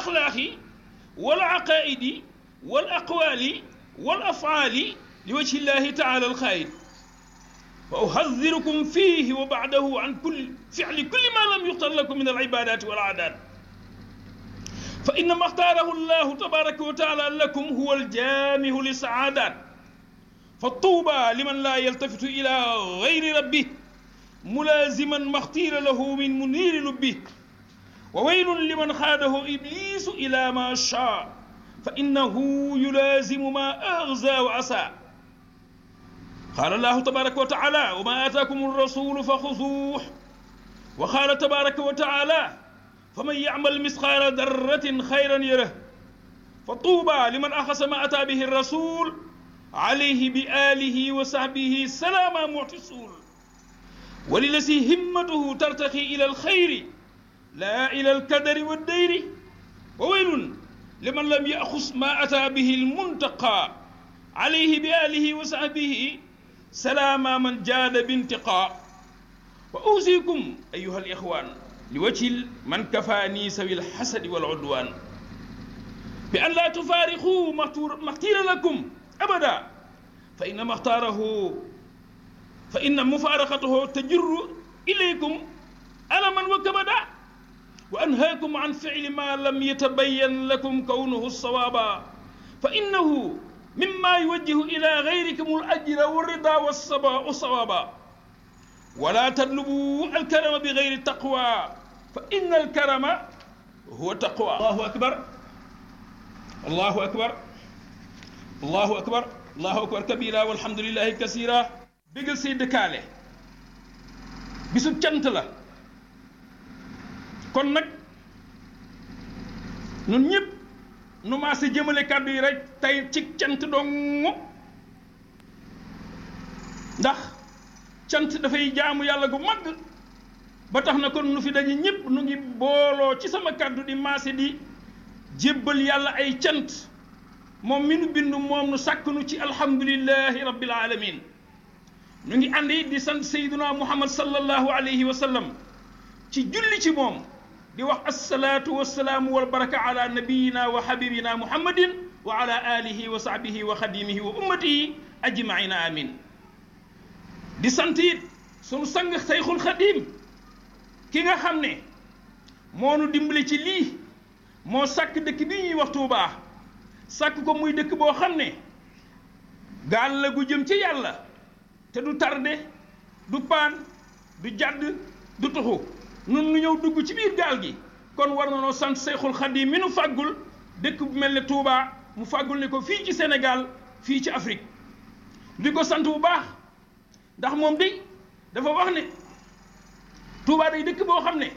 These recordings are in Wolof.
axlaaqi wal aqaaidi wal aqwaali wal afaali li wajhi llahi taala alxaayid wa uhadirukum fihi wa baadahu an kulli fili kulli ma lam yuxtar lakum min alibadati wal aadaat fa innama xtaarahu llahu tabaraka wa taala lakum huwa aljaamihu li saadat fa tuuba liman laa yaltafitu ila gayri rabbih mulaaziman maxtiira lahu min muniiri lubbi wa waylun liman xaadahu iblisu ila ma shaa fa innahu yulaazimu ma axza wa asa qaala allahu tabaraka wa taala wa ma aataakum arrasulu fa xuzuuh wa qaala tabaraka wa taala fa man yacmal misqaala darratin xayran yarah fa tuuba liman axasa ma ataa bihi rasul alayhi bi alihi wa sahbihi salaama muctisuul وللذي همته ترتقي إلى الخير لا إلى الكدر والدير وويل لمن لم يأخذ ما أتى به المنتقى عليه بآله وصحبه سلام من جاد بانتقاء وأوصيكم أيها الإخوان لوجه من كفاني سوي الحسد والعدوان بأن لا تفارقوا ما اختير لكم أبدا فإنما اختاره فإن مفارقته تجر إليكم ألما وكبدا وأنهاكم عن فعل ما لم يتبين لكم كونه الصوابا فإنه مما يوجه إلى غيركم الأجر والرضا والصوابا ولا تطلبوا الكرم بغير التقوى فإن الكرم هو التقوى الله أكبر الله أكبر الله أكبر الله أكبر كبيرا والحمد لله كثيرا bégal say dëkkaale bisub cant la kon nag ñun ñëpp nu maase jëmale kàddu yi rek tey ci cant dong ndax cant dafay jaamu yàlla gu mag ba tax na kon nu fi daje ñëpp nu ngi booloo ci sama kàddu di maase di jébbal yàlla ay cant moom mi nu bindu moom nu sàkk nu ci alhamdulillahi rabbil alamin ñu ngi ànd it di sant sayduna muhammad sallallahu alayhi wa sallam ci julli ci moom di wax assalaatu wassalaamu wal baraka ala nabiyina wa habibina muhammadin wa ala alihi wa sahbihi wa xadimihi wa ummatihi ajmaina amin di sant it sunu sang sayxul xadim ki nga xam ne moo nu dimbali ci lii moo sàkk dëkk bi ñuy wax Tuubaa sàkk ko muy dëkk boo xam ne gaal la gu jëm ci yàlla te du tardé du paan du jàdd du tuxu nun nu ñëw dugg ci biir gaal gi kon war na noo sant Seyxul Xadim mi nu fàggul dëkk bu mel ne Touba mu fàggul ne ko fii ci Sénégal fii ci Afrique di ko sant bu baax ndax moom day dafa wax ne Touba day dëkk boo xam ne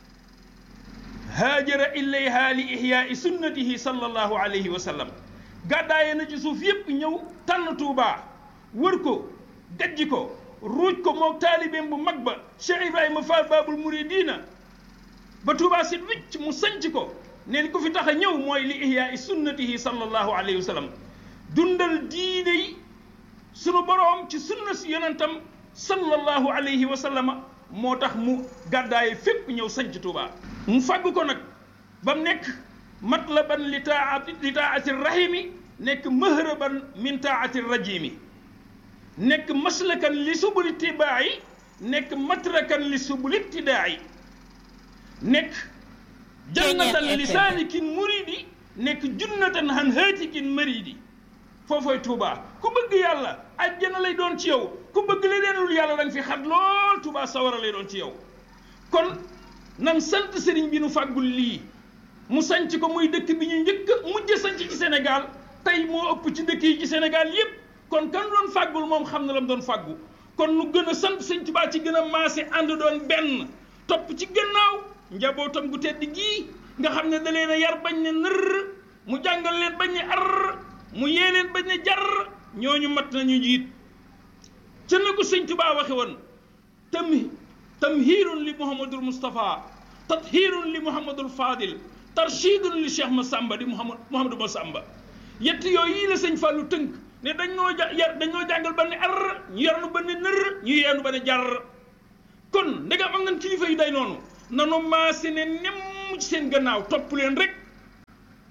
haajara ilayha li ihyaai sunnatihi sallallahu alayhi wa sallam gàddaaye na ci suuf yépp ñëw tànn Touba wër ko gajji ko ruuj ko moog taalibeem bu mag ba Cheikh Ibrahima Fall Babul Muridina ba Touba sit wicc mu sanc ko ne li ko fi tax a ñëw mooy li ihyaai sunnatihi sallallahu alayhi wa sallam dundal diine yi sunu boroom ci sunna si yonentam sallallahu alayhi wa sallama moo tax mu gàddaaye fépp ñëw sanc Touba mu fàgg ko nag ba mu nekk matlaban li taati li taati rahimi nekk mahraban min taati rajimi nekk maslakan li subuli tibaayi nekk matrakan li subuli ibtidaayi nekk jannatan li saalikin muridi nekk junnatan han haatikin maridi foofooy Touba ku bëgg yàlla ajjana lay doon ci yow ku bëgg leneenul yàlla danga fi xat lool Touba sawara lay doon ci yow kon nan sant sëriñ bi nu fàggul lii mu sanc ko muy dëkk bi ñu njëkk mujj sanc ci Sénégal tey moo ëpp ci dëkk yi ci Sénégal yépp kon kan doon fàggul moom xam na la mu doon fàggu kon nu gën a sant sëñ Tuubaa ci gën a maase ànd doon benn topp ci gannaaw njabootam gu tedd gii nga xam ne da leen a yar bañ ne nër mu jàngal leen bañ ne ar mu yee leen bañ ne jar ñooñu mat nañu njiit ca na ko sëñ Tuubaa waxe woon tam tamhiirun li Muhammadul Moustapha tathiirun li Muhammadul Fadil tarshidun li Cheikh Massamba di Muhammad Muhammadu Massamba yett yooyu yii la sëñ Fallou tënk ne dañ noo ja yar dañ noo jàngal ba ne ar ñu yar nu ba ne nër ñu yeenu ba ne jar kon ndegam am nañ kilifa yu day noonu nanu maase ne nemm ci seen gannaaw topp leen rek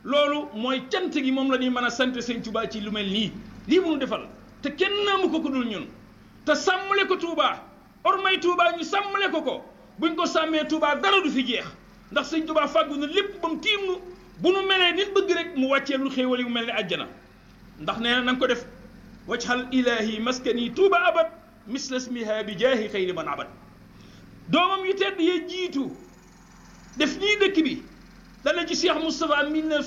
loolu mooy cant gi moom la ñuy mën a sant sëñ Touba ci lu mel nii lii mu nu defal te kenn amu ko ku dul ñun te sàmmale ko Touba ormay Touba ñu sàmmale ko ko buñ ko sàmmee Touba dara du fi jeex ndax sëñ Touba fàggu na lépp ba mu tiim nu bu nu melee nit bëgg rek mu wàccee lu xéewal yi mu mel ni àjjana ndax nee na na nga ko def wajhal ilahi maskani Touba abad misla smiha bi jaahi xayri man abad doomam yu tedd yee jiitu def nii dëkk bi dana ci Cheikh Moustapha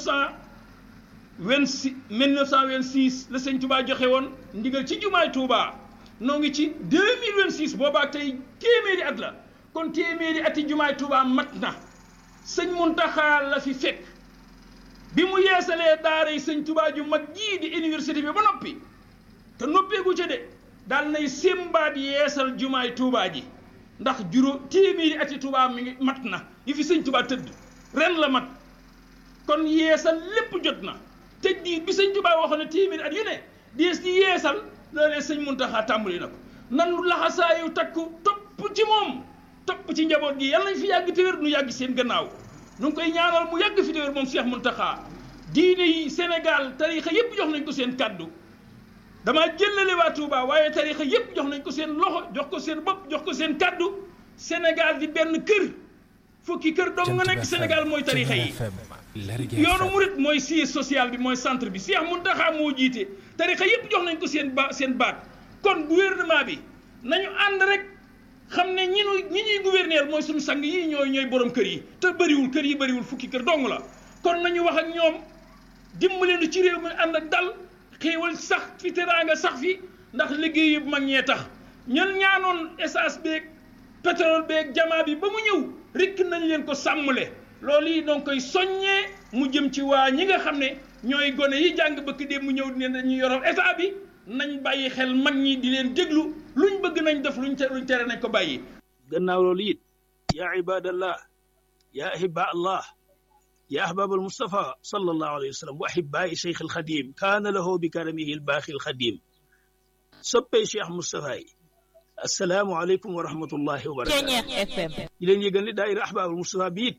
1926 1926 la sëñ Touba joxe woon ndigal ci jumaay Touba noo ngi ci 2026 boobaa tey téeméeri at la kon téeméeri ati jumaay Touba mat na sëñ Muntaxa la fi fekk bi mu yeesalee daara yi sëñ Touba ju mag jii di université bi ba noppi te noppeegu ca de daal nay sémbaat yeesal jumaay Touba ji ndax juróom téeméeri ati Touba mi ngi mat na yi fi sëñ Touba tëdd ren la mat kon yeesal lépp jot na te diir bi sëñ Touba waxoon ne téeméeri at yu ne dees di yeesal loolee sëñ Muntaxa tàmbali na ko nan laxasaayu takku topp ci moom topp ci njaboot gi yàlla nañ fi yàgg te wér nu yàgg seen gannaaw nu ngi koy ñaanal mu yàgg fi te wér moom Cheikh Muntaxa diine yi Sénégal tarixa yépp jox nañ ko seen kàddu damaa jëlale waa Touba waaye tarixa yépp jox nañ ko seen loxo jox ko seen bopp jox ko seen kàddu Sénégal di benn kër fukki kër dong nga nekk Sénégal mooy tarixa yi yoonu murit mooy siège social bi mooy centre bi Cheikh Mountakha moo jiite tarixa yépp jox nañ ko seen ba seen baat kon gouvernement bi nañu ànd rek xam ne ñi nu ñi ñuy gouverner mooy suñu sang yi ñooy ñooy borom kër yi te bëriwul kër yi bëriwul fukki kër dong la kon nañu wax ak ñoom dimbale nu ci réew mi ànd ak dal xéewal sax fi teraanga sax fi ndax liggéey yu mag ñee tax ñun ñaanoon essence beeg pétrole beeg jamaa bi ba mu ñëw rikk nañ leen ko sàmmule loolu yi donc koy soññee mu jëm ci waa ñi nga xam ne ñooy gone yi jàng bëkk dee mu ñëw ne dañu yoral état bi nañ bàyyi xel mag ñi di leen déglu luñ bëgg nañ def luñ luñ tere nañ ko bàyyi gannaaw loolu it yaa ibadallah yaa ahibba allah يا أحباب المصطفى صلى الله عليه وسلم وأحباء شيخ الخديم كان له بكرمه الباقي الخديم سبي شيخ مصطفى السلام عليكم ورحمة الله وبركاته يلين يقول دائرة أحباب المصطفى بيت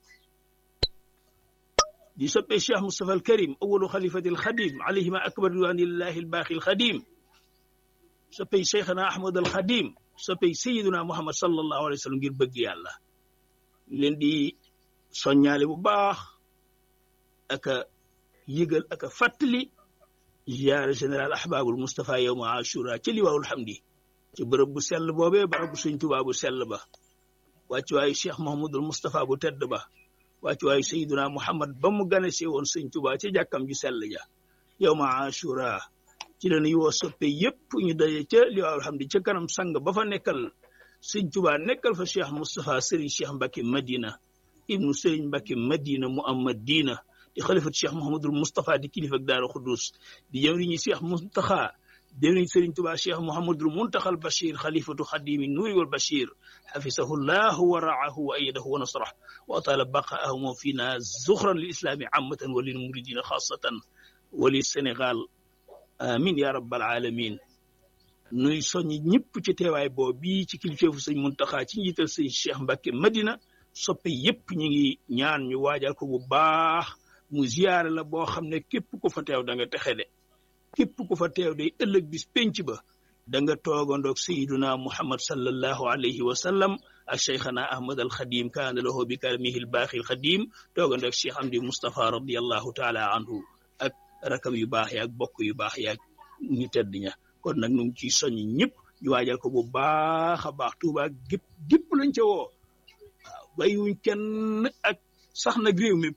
دي سبي الشيخ مصطفى الكريم أول خليفة الخديم عليهما أكبر رضوان الله الباقي الخديم سبي شيخنا أحمد الخديم سبي سيدنا محمد صلى الله عليه وسلم غير بقي الله لين دي soññaale bu baax aka yëgal aka fàttali ziyaare général ahbabul Moustapha yowma ashura ci liwaawul hamdi ci bërëb bu sell boobee barab bu sëñ Tuubaa bu sell ba wàccu waayu cheikh Mouhamadul Moustapha bu tedd ba wàccu waayu Seydina Muhammad ba mu gane see woon sëñ Tuubaa ci jàkkam ju sell ja yowma ashura ci la ñuy woo soppe yépp ñu daje ca liwaawul hamdi ca kanam sang ba fa nekkal sëñ Tuubaa nekkal fa cheikh Moustapha Serigne Cheikh Mbacke Madina ibnu Serigne Mbacke Madina mu am Madina di xalifat cheikh Mouhamadul Moustapha di kilifa ak Daaru Xudus di jëwriñu cheikh Muntaxa jëwriñ Serigne Touba cheikh Mouhamadul Muntaxal Bachir xalifatu xadimi nuuri wal Bachir xafisahu llahu wa raahu wa ayadahu wa nasrah wa atala baqaahu fina zuxran lil islami amatan wa lil muridina xaasatan wa lil Sénégal amin ya rabbal alamin nuy soññi ñëpp ci teewaay boo bii ci kilifeefu sëñ Muntaxa ci njiital sëñ cheikh Mbacke Madina soppe yépp ñi ngi ñaan ñu waajal ko bu baax mu ziyaare la boo xam ne képp ku fa teew da nga texe de képp ku fa teew day ëllëg bis penc ba da nga toogandoog sayiduna muhammad sallallahu alayhi wa sallam ak cheikhana ahmad al xadim kaana lahu bi karamihi al baaxi al xadim toogandoog cheikh amdi mustapha radiallahu taala anhu ak rakam yu baax yaak bokk yu baax yaak ñu tedd ña kon nag nu ngi ciy soññ ñëpp ñu waajal ko bu baax a baax tuubaa gépp gépp lañ ca woo waaw bàyyiwuñ kenn ak sax nag réew mi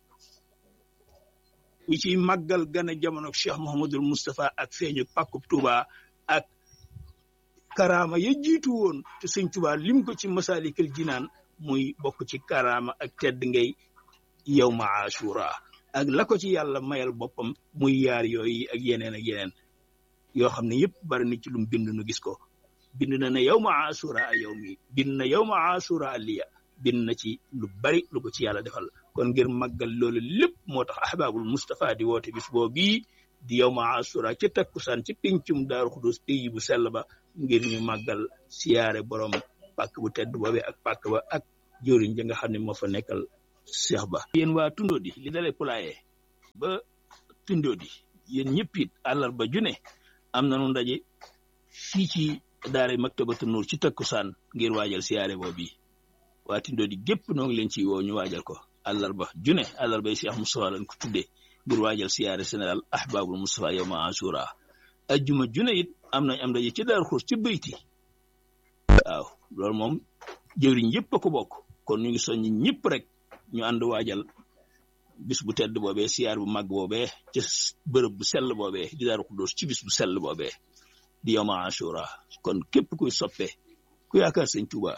ñi ciy màggal gane jamono Cheikh Mouhamadul Moustapha ak feeñu pàkkub Touba ak karaama ya jiitu woon te sëñ Touba lim ko ci masalikal jinaan muy bokk ci karaama ak tedd ngay yow ma ashura ak la ko ci yàlla mayal boppam muy yaar yooyu ak yeneen ak yeneen yoo xam ne yëpp bari na ci lum bind nu gis ko bind na ne yow ma ashura yow mi bind na yow ma ashura aliya bind na ci lu bari lu ko ci yàlla defal kon ngir màggal loolu lépp moo tax ahbabul Moustapha di woote bis boo bii di yow ma asura ci takkusaan ci pincum daaru xudus pays bu sell ba ngir ñu màggal siyaare borom pàkk bu tedd boobee ak pàkk ba ak jëriñ ja nga xam ne moo fa nekkal seex ba yéen waa tundoo di li dalee pulaaye ba Tindodi yéen ñëpp it àllarba june am nañu ndaje fii ci daara Maktabatu Nuur ci takkusaan ngir waajal siyaare boobu waa Tindodi gépp noo ngi leen ci woo ñu waajal ko àllarba june àllarba yi Cheikh Moustapha lañ ko tuddee ngir waajal siyaare général ahbabul Moustapha yawma ashura ajjuma june it am nañ am ndaje ci Daaru Xuus ci bayti waaw loolu moom jëwriñ yëpp a ko bokk kon ñu ngi soññ ñëpp rek ñu ànd waajal bis bu tedd boobee siyaar bu màgg boobee ci bërëb bu sell boobee di Daaru Xuddoos ci bis bu sell boobee di yawma ashura kon képp kuy soppe ku yaakaar sëñ Tuuba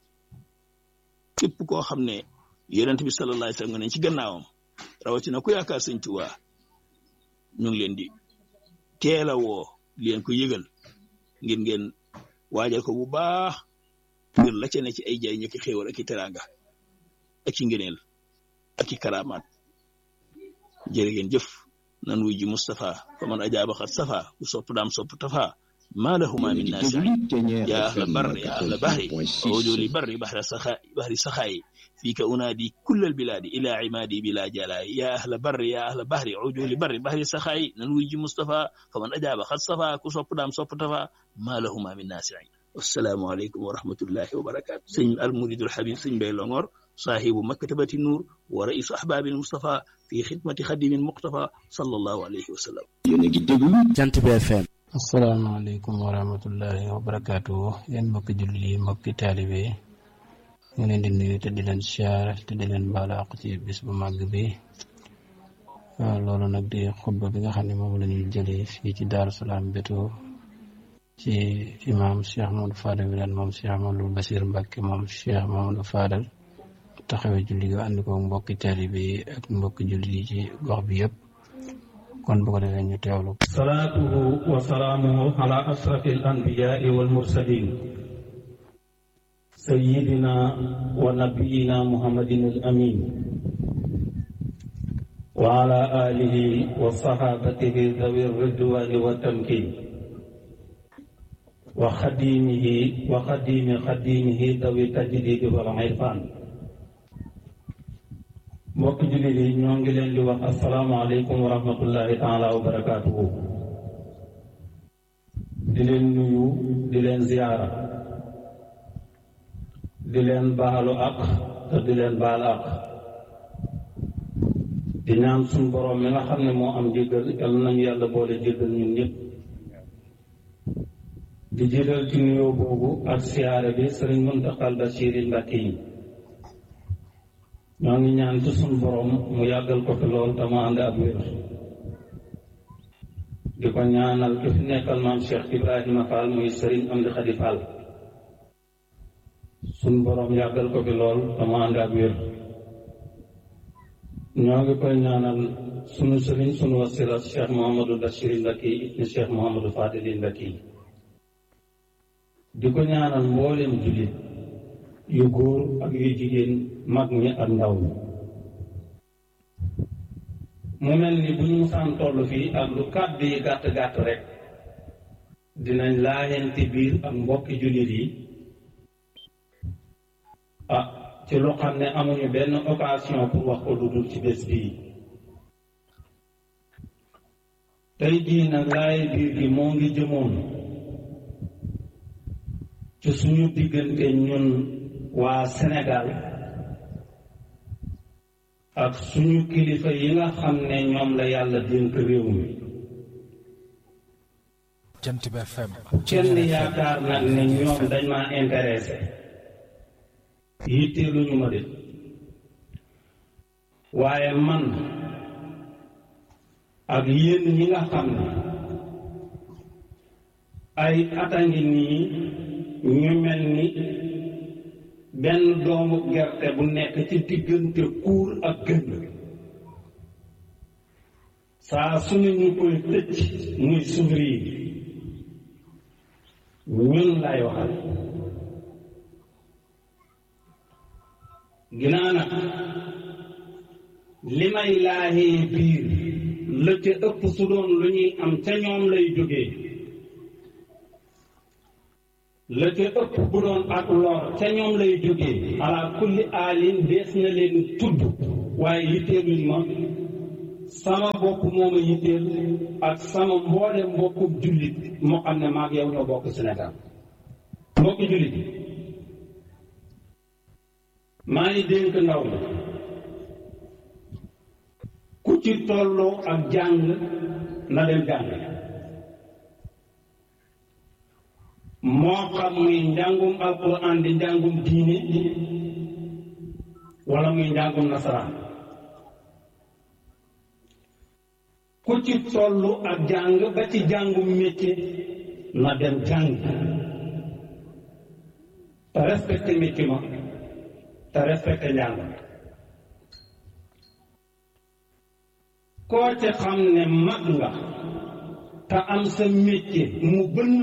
képp koo xam ne yonent bi sallallahu alayhi wasallam nga ne ci gannaawam rawatina ku yaakaar sëñ Tuuba ñu ngi leen di teel a woo leen ko yëgal ngir ngeen waajal ko bu baax ngir la ca ne ci ay jay ñu ki xéewal ak i teraanga ak i ngëneel ak i karamaat jërë ngeen jëf nan wuy ji Moustapha fa man ajaaba xat safa ku sopp daam sopp tafa maa lahuma min naasi yaa ahla barri yaa ahla bahri awjuli barri bahra saxa bahri saxaayi فيك أنادي كل البلاد إلى عمادي بلا جلاء يا أهل بر يا أهل بحر عجول بر بحر سخاي ننويج مصطفى فمن أجاب خد صفا كسوب دام صوب تفا ما لهما من ناسع والسلام عليكم ورحمة الله وبركاته سن المريد الحبيب سن بيلونغور صاحب مكتبة النور ورئيس أحباب المصطفى في خدمة خديم المقتفى صلى الله عليه وسلم جنت بي اف ام asalaamaaleykum wa rahmatullahi wa barakaatu yéen mbokki jullit yi mbokki taalibe yi ñu leen di nuyu te di leen siyaar te di leen baalu àq ci bis bu màgg bi loolu nag di xutba bi nga xam ne moom la ñuy jëlee fii ci Daaru Salaam Beto ci imaam Cheikh Mamadou Fadal bi leen moom Cheikh Mamadou Basir Mbacke moom Cheikh Mamadou Fadal taxawee julli gi ànd ko mbokki taalibe yi ak mbokki jullit yi ci gox bi yëpp kon bu ko defee ñu teewlu salaatuhu wa salaamuhu ala asrafi al anbiyaai wal mursalin سيدنا ونبينا محمد الأمين وعلى آله وصحابته ذوي الرضوان والتمكين وخديمه وخديم خديمه ذوي التجديد والعرفان mbokk jullit yi ñoo ngi leen di wax asalaamaaleykum wa rahmatullahi taala wa barakaatuhu di leen nuyu di leen ziyaara di leen baalu ak te di leen baal ak di ñaan suñ boroom mi nga xam ne moo am jéggal yal nañu yàlla boole jéggal ñun ñëpp di jiital ci nuyoo boobu ak siyaare bi sëriñ Muntaxal Basiir Mbàkke yi ñoo ngi ñaan ci suñ boroom mu yàggal ko fi lool te mu ànd ak wér di ko ñaanal ki fi nekkal maam Cheikh Ibrahima Fall muy sëriñ Amdi Xadi Fall suñ boroom yàggal ko fi lool dama ànd ak wér ñoo ngi koy ñaanal sunu sëriñ sunu wasila cheikh mohamadou bachir mbakki ibni cheikh mohamadou fadili mbakki di ko ñaanal mboolem jullit yu góor ak yu jigéen mag ñi ak ndaw ñi mu mel ni bu ñu musaan toll fii ak lu kàddu yi gàtt gàtt rek dinañ laayante biir ak mbokki jullit yi ah ci loo xam ne amuñu benn occasion pour wax ko lu dul ci bés bii tey jii nag laay biir gi moo ngi jëmoon ci suñu diggante ñun waa Sénégal ak suñu kilifa yi nga xam ne ñoom la yàlla dénk réew mi Jant bi FM kenn yaakaar nag ne ñoom dañ maa intéressé yitteeluñu ma de waaye man ak yéen ñi nga xam ne ay ata ngi nii ñu mel ni benn doomu gerte bu nekk ci diggante kuur ak gën saa su ne ñu koy tëj muy souffrir ñun lay waxal ginnaaw nag li may laajee biir la ca ëpp su doon lu ñuy am ca ñoom lay jógee la ca ëpp bu doon ak lor ca ñoom lay jógee ala kulli aalin dees na leen tudd waaye yitteeluñ ma sama bopp moo ma yitteel ak sama mboole mbokkum jullit moo xam ne maag yow ñoo bokk Sénégal mbokki jullit yi maa ngi dénk ndaw la ku ci tolloo ak jàng na dem jàng moo xam muy njàngum alquran di njàngum diine wala muy njàngum nasaraan ku ci tollu ak jàng ba ci jàngum métier na dem jàng te respecté métier ma te respecté njàng koo ci xam ne mag nga te am sa métier mu bënn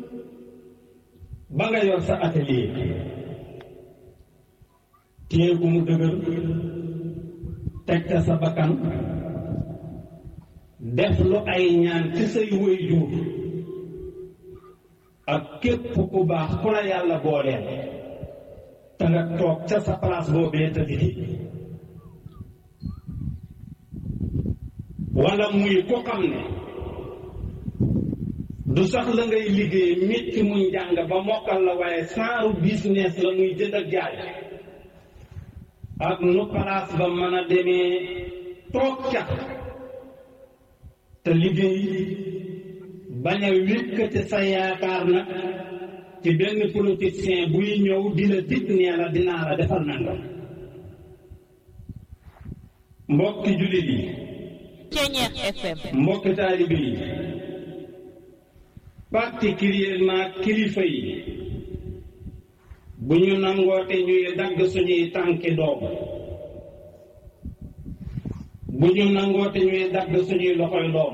ba nga yor sa atelier téye gu mu dëgër teg ca sa bakkan def lu ay ñaan ci say waajur ak képp ku baax ku la yàlla booleel te nga toog ca sa place boobee te di wala muy ko xam ne du sax la ngay liggéey métti muy njàng ba mokkal la waaye saaru business la muy jënd ak jaay ak nu place ba mën a demee toog ca te liggéey bañ a wékkate sa yaakaar nag ci benn politicien buy ñëw di la dig nee la dinaa la defal nangam mbokki jullit yi Ceñeex FM mbokki taalibe yi particulièrement kilifa yi bu ñu nangoote ñuy dagg suñuy tànki doom bu ñu nangoote ñuy dagg suñuy loxoy doom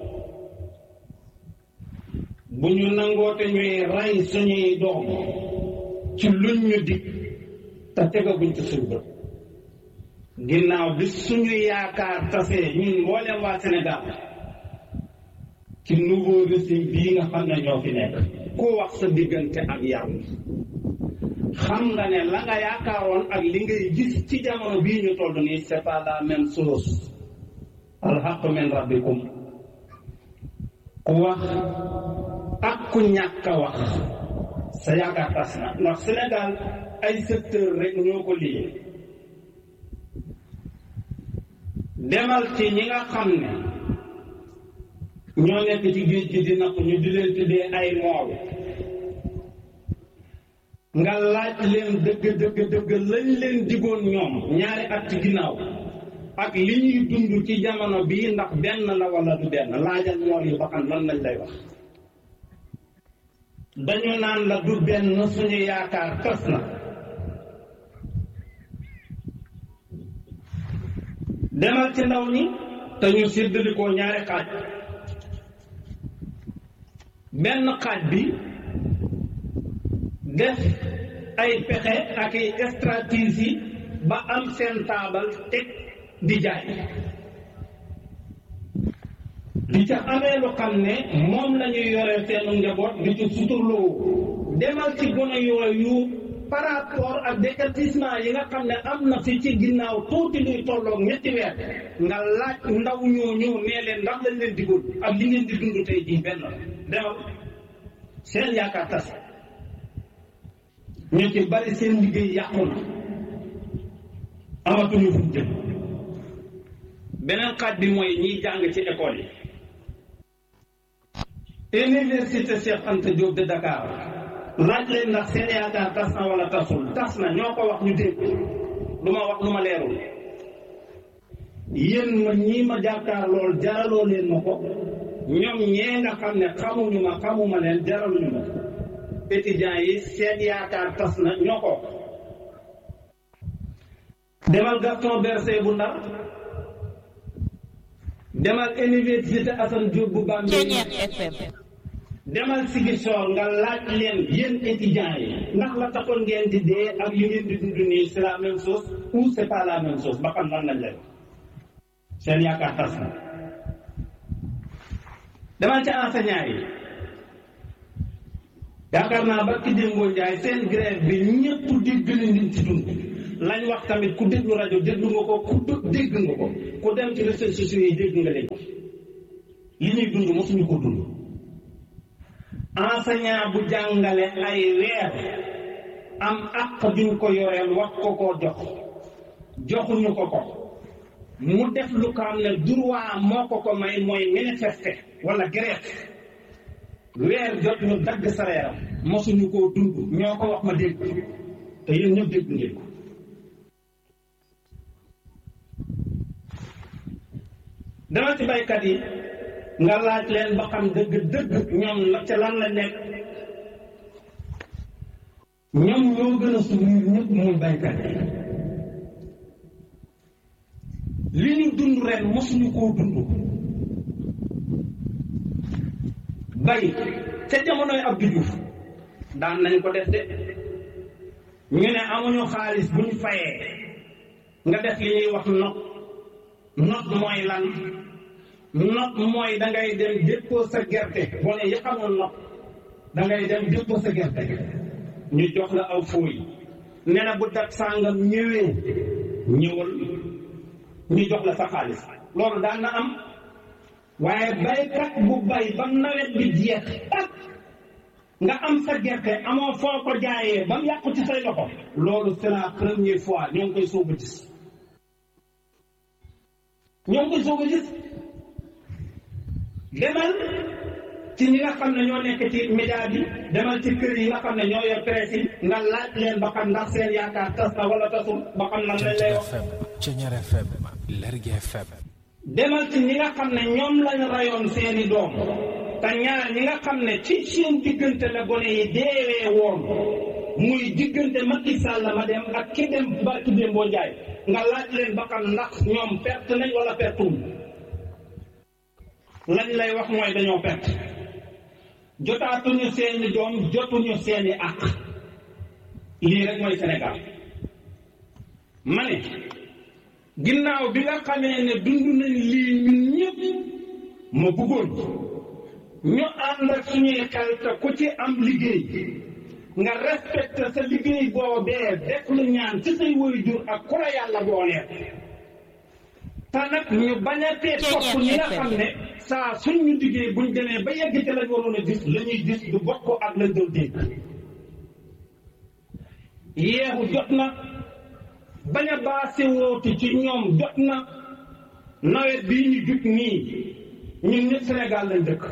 bu ñu nangoote ñuy rey suñuy doom ci luñ ñu dig te tegaguñ ci suñu bët ginnaaw bi suñu yaakaar tasee ñun mboolem waa Sénégal ci nouveau régime bii nga xam ne ñoo fi nekk ku wax sa diggante ak yàlla xam nga ne la nga yaakaaroon ak li ngay gis ci jamono bii ñu toll nii c'est pas la même chose alxaqu min rabbikum ku wax ak ku ñàkk a wax sa yaakaar tas na ndax Sénégal ay secteur rek ñoo ko liyee demal ci ñi nga xam ne ñoo nekk ci géej gi di napp ñu di leen tuddee ay mool nga laaj leen dëgg dëgg dëgg lañ leen digoon ñoom ñaari at ci ginnaaw ak li ñuy dund ci jamono bii ndax benn la wala du benn laajal mool yi ba xam lan lañ lay wax dañu naan la du benn suñu yaakaar tas na demal ci ndaw ñi te ñu séddalikoo ñaari xaaj benn xaaj bi def ay pexe ak ay stratégie ba am seen taabal teg di jaay di ca amee lu xam ne moom la ñuy yore seenu njaboot di ci suturloo demal ci gone yooyu par rapport ak décatissement yi nga xam ne am na fi ci ginnaaw tuuti luy tolloog ñetti weer nga laaj ndaw ñooñu nee leen ndax lañ leen digoon ak li ngeen di dund tey jii benn la demal seen yaakaar tas ñu ci bari seen liggéey yàqu na amatuñu fu jëm beneen xaaj bi mooy ñiy jàng ci école yi université Cheikh Anta Diop de Dakar laaj leen ndax seen yaakaar tas na wala tasul tas na ñoo ko wax ñu dégg lu ma wax lu ma leerul yéen ma ñii ma jàkkaar lool jaraloo leen ma ko ñoom ñee nga xam ne xamuñu ma xamuma leen jaraluñu ma étudiants yi seen yaakaar tas na ñoo ko demal Gaston Berger bu Ndar demal université Assane Diop bu Bambey Ceñeex FM demal Ziguinchor nga laaj leen yéen étudiants yi ndax la taxoon ngeen di dee ak li ngeen di dund nii c'est la même chose ou c'est pas la même chose ba xam lan lañ lay wax seen yaakaar tas na demal ca enseignant yi yaakaar naa ba ki démboo njaay seen grève bi ñëpp dégg nañ liñ ci dund lañ wax tamit ku déglu rajo déglu nga ko ku dégg nga ko ku dem ci réseaux sociaux yi dégg nga leen li ñuy dund mosuñu ko dund enseignant bu jàngale ay weer am àq duñ ko yoreel wax ko koo jox joxuñu ko ko mu def lu ko am ne droit moo ko ko may mooy manifester wala grève weer jot ñu dagg sareeram mosuñu koo dund ñoo ko wax ma dégg te yéen ñëpp dégg ngeen ko dama ci baykat yi nga laaj leen ba xam dëgg dëgg ñoom la ca lan la nekk ñoom ñoo gën a souffrir ñëpp muy baykat yi li ñu dund ren mosuñu koo dund bay ca jamonoy Abdou Diouf daan nañ ko def de ñu ne amuñu xaalis bu ñu fayee nga def li ñuy wax not not mooy lan not mooy da ngay dem déppoo sa gerte boo ne yi xamoon not da ngay dem déppoo sa gerte ñu jox la aw fooy ne na bu dat sàngam ñëwee ñëwal ñu jox la sa xaalis loolu daan na am waaye baykat bu bay ba nawet bi jeex tak nga am sa gerte amoo foo ko jaayee ba mu yàqu ci say loxo loolu c'est la première fois ñoo ngi koy soog a gis ñoo ngi koy soog a gis demal ci ñi nga xam ne ñoo nekk ci média bi demal ci kër yi nga xam ne ñoo yor presse yi nga laaj leen ba xam ndax seen yaakaar tas na wala tasul ba xam lan lañ lay wax FM Ceñeer FM Lergui FM demal ci ñi nga xam ne ñoom lañ rayoon seeni doom te ñaar ñi nga xam ne ci seen diggante la gone yi deewee woon muy diggante Macky Sall ma dem ak ki dem barki Dembo Njaay nga laaj leen ba xam ndax ñoom perte nañ wala pertuwul lañ lay wax mooy dañoo perte jotaatuñu seeni doom jotuñu seeni àq lii rek mooy Sénégal ma ne ginnaaw bi nga xamee ne dund nañ lii ñun ñëpp ma bëggoon ñu ànd ak suñuy xel te ku ci am liggéey nga respecté sa liggéey boobee def lu ñaan ci say waajur ak ku la yàlla booleel te nag ñu bañ a tee topp ñi nga xam ne saa suñ ñu liggéey buñ demee ba yegg ci lañ waroon a gis la ñuy gis du bokk ak lañ doon dégg yeexu jot na bañ a baase woote ci ñoom jot na nawet bii ñu jut nii ñun ñëpp Sénégal lañ dëkk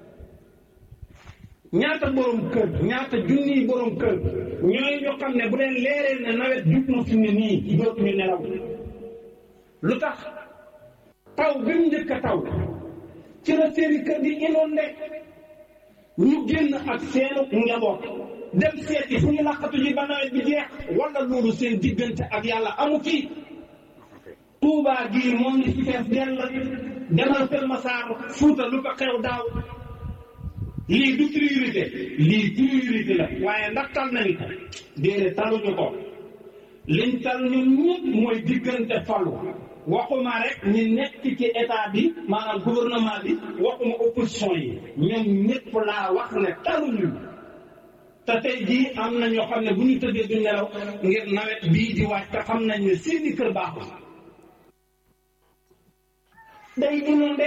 ñaata borom kër ñaata junniy borom kër ñooy ñoo xam ne bu leen leeree ne nawet jut na fi ne nii dootuñu nelaw lu tax taw bi mu njëkk a taw ci la seeni kër di inondé ñu génn ak seenu njaboot dem seeti fu ñu laqatu ji ba nawet bi jeex wala loolu seen diggante ak yàlla amu fi Tuubaa gii moom ni fi fees dell demal Kër Masaar Fuuta lu ko xew daaw lii du priorité lii priorité la waaye ndax tal nañ ko déedéet taluñu ko liñ tal ñun ñëpp mooy diggante falu waxuma rek ñi nekk ci état bi maanaam gouvernement bi waxuma opposition yi ñoom ñëpp laa wax ne taluñu te tey jii am na ñoo xam ne bu ñu tëddee du nelaw ngir nawet bii di wàcc te xam nañ ne seeni kër baaxul day inondé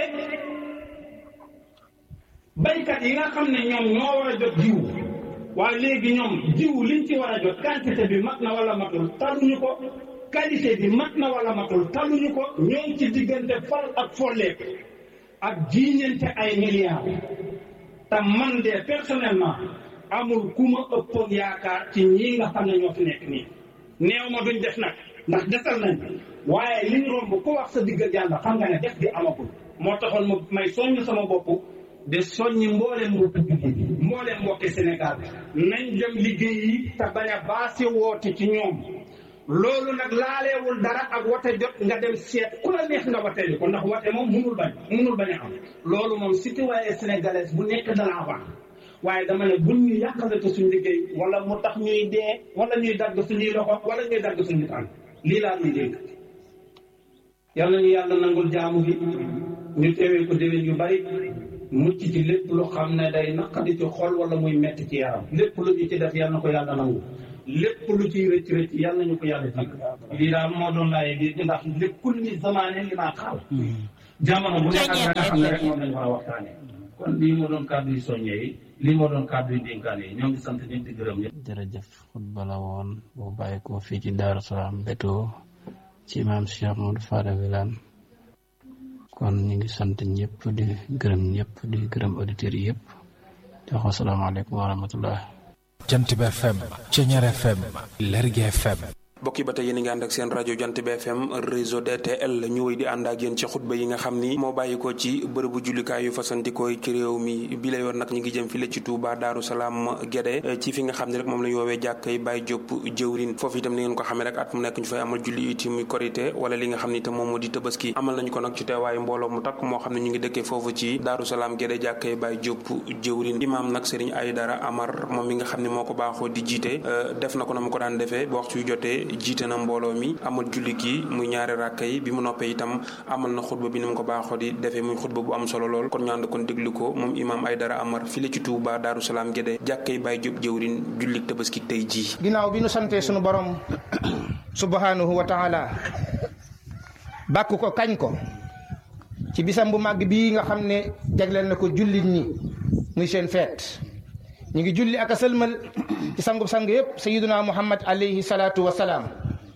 baykat yi nga xam ne ñoom ñoo war a jot jiw waaye léegi ñoom jiw liñ ci war a jot quantité bi mat na wala matul taluñu ko qualité bi mat na wala matul taluñu ko ñoo ngi ci diggante fal ak folleeku ak jiiñante ay milliards te man de personnellement amul ku ma ëppoon yaakaar ci ñii nga xam ne ñoo fi nekk nii neew ma duñ def nag ndax desal nañ waaye liñ romb ku wax sa diggal yàlla xam nga ne def di amagul moo taxoon ma may soññ sama bopp de soññi mbooleem mbokki jullit yi mbooleem mbokki Sénégal nañ dem liggéey yi te bañ a baasi woote ci ñoom loolu nag laaleewul dara ak wote jot nga dem seet ku la neex nga woteeli ko ndax wote moom munul bañ munul bañ a am loolu moom citoyen sénégalaise bu nekk de l'avant waaye dama ne buñ ñu yàqalate suñ liggéey wala mu tax ñuy dee wala ñuy dagg suñuy loxo wala ñuy dagg suñuy tànk lii laa ñuy dégg yal nañu yàlla nangul jaamu bi ñu teewee ko déwén yu bari mucc ci lépp lu xam ne day naqadi ci xol wala muy metti ci yaram lépp lu ñu ci def yal na ko yàlla nangu lépp lu ciy rëcc rëcc yàlla nañu ko yàlla jégg lii daal moo doon laaye bi ndax lépp kulli zamaane li maa xaal jamono bu nekk ak la nga xam ne rek moom lañ war a waxtaane kon lii moo doon kàddu yu soññee yi lii moo doon kàddu yu dénkaane yi ñoo ngi sant ñëpp di gërëm ñëpp jërëjëf xutba la woon bu bàyyi ko fii ci Daaru Salaam Beto ci maam Cheikh Modou Fada Wilane kon ñu ngi sant ñëpp di gërëm ñëpp di gërëm auditeurs yi yëpp di wax asalaamaaleykum wa rahmatullah jant bi FM Ceñeer FM Lergui FM mbokk yi ba tey yéen a ngi ànd ak seen rajo jant bi FM réseau DTL ñu wéy di ànd ak yéen ci xutba yi nga xam ni moo bàyyi ko ci bërëbu jullikaay yu fasantikooy ci réew mi bi la yoon nag ñu ngi jëm fi la ci Touba Daaru Salaam Guédé ci fi nga xam ne rek moom la ñu woowee jàkkay Baye Diop jëwrin foofu itam ni ngeen ko xamee rek at mu nekk ñu fay amal julli iti muy korité wala li nga xam ni itam moom moo di tabaski amal nañu ko nag ci teewaayu mbooloo mu takk moo xam ne ñu ngi dëkkee foofu ci Daaru Salaam Guédé jàkkay Baye Diop jëwrin imaam nag Serigne Aydara Amar moom mi nga xam ne moo ko baaxoo di jiite def na ko na mu ko daan defee ba waxtu yu jotee jiite na mbooloo mi amal julli gi muy ñaari ràkka yi bi mu noppee itam amal na xutba bi ni mu ko baaxoo di defee muy xutba bu am solo lool kon ñu ànd kon déglu ko moom imaam Aydara Amar fii la ci Touba Daaru Salaam Guédé jàkkay Baye Diop jëwrin jullik tabaski tey jii ginnaaw bi nu santee sunu borom subhanahu wa taala bàkk ko kañ ko ci bisam bu màgg bii nga xam ne jagleel na ko jullit ñi muy seen feet ñu ngi julli ak a sëlmal ci sangub sang yëpp sayiduna muhammad alayhi salaatu wa salaam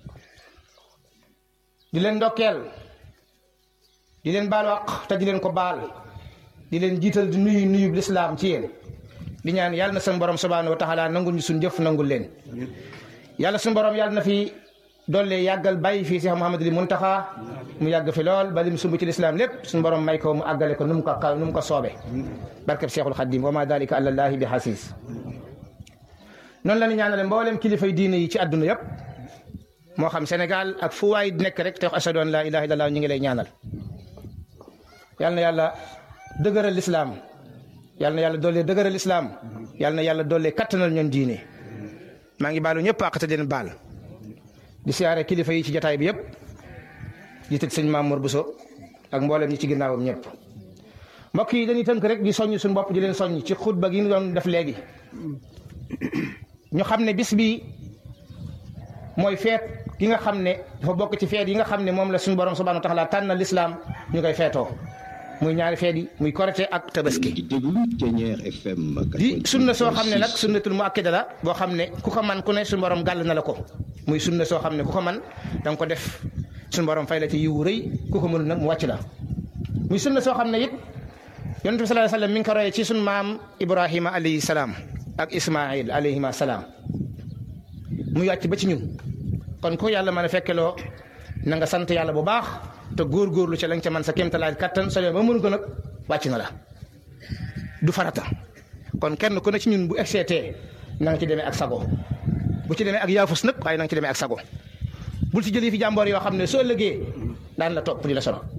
di leen ndokkeel di leen baal waq te di leen ko baal di leen jiital di nuyu nuyu lislaam ci yéen di ñaan yàlla na seen borom subhanahu wa taala nangul ñu suñ jëf nangul leen yàlla suñu borom yàlla na fi doole yàggal bàyyi fii si Muhammadul Muntaxa mu yàgg fi lool ba lim sumb ci lislaam lépp suñu borom may ko mu àggale ko nu mu ko nu mu ko soobe barkeb Seexul Xaddim wa ma dalika àlallaahi bi xasiis noonu la ñu ñaanale mboolem kilifay diine yi ci àdduna yëpp moo xam Sénégal ak fu waay nekk rek te wax ashadu an laa ilaaha illallaah ñu ngi lay ñaanal yal na yàlla dëgëral lislaam yal na yàlla doole dëgëral lislaam yal na yàlla doole kattanal ñoon diine maa ngi baalu ñëpp àq te den baal di siyaare kilifa yi ci jataay bi yëpp di tëj sëñ Mamour Bousso ak mboolem ñi ci ginnaawam ñëpp mbokk yi dañuy tënk rek di soññ suñu bopp di leen soññ ci xutba gi ñu doon def léegi ñu xam ne bis bi mooy feet gi nga xam ne dafa bokk ci feet yi nga xam ne moom la suñu borom subhanahu wa taala tànn lislaam ñu koy feetoo muy ñaari feet yi muy korite ak tabaski di sunna soo xam ne nag sunnatul muakkada la boo xam ne ku ko man ku ne suñu borom gàll na la ko muy sunna soo xam ne ku ko man da nga ko def suñu borom fay la ci yiwu rëy ku ko mënul nag mu wàcc la muy sunna soo xam ne it yonent bi sallallahu alayhi wasallam mi ngi ko royee ci suñu maam Ibrahima alayhi salaam ak Ismaïl alayhima salaam muy wàcc ba ci ñun kon ku yàlla mën a fekkeloo na nga sant yàlla bu baax te góorgóorlu ca lañ ca man sa kéemtalaay kattan soo ba mënu ko nag wàcc na la du farata kon kenn ku ne ci ñun bu excété na nga ci demee ak sago bu ci demee ak yaafus nag waaye na nga ci demee ak sago bul ci jëlee fi jàmboor yoo xam ne soo ëllëgee daan la topp di la sonal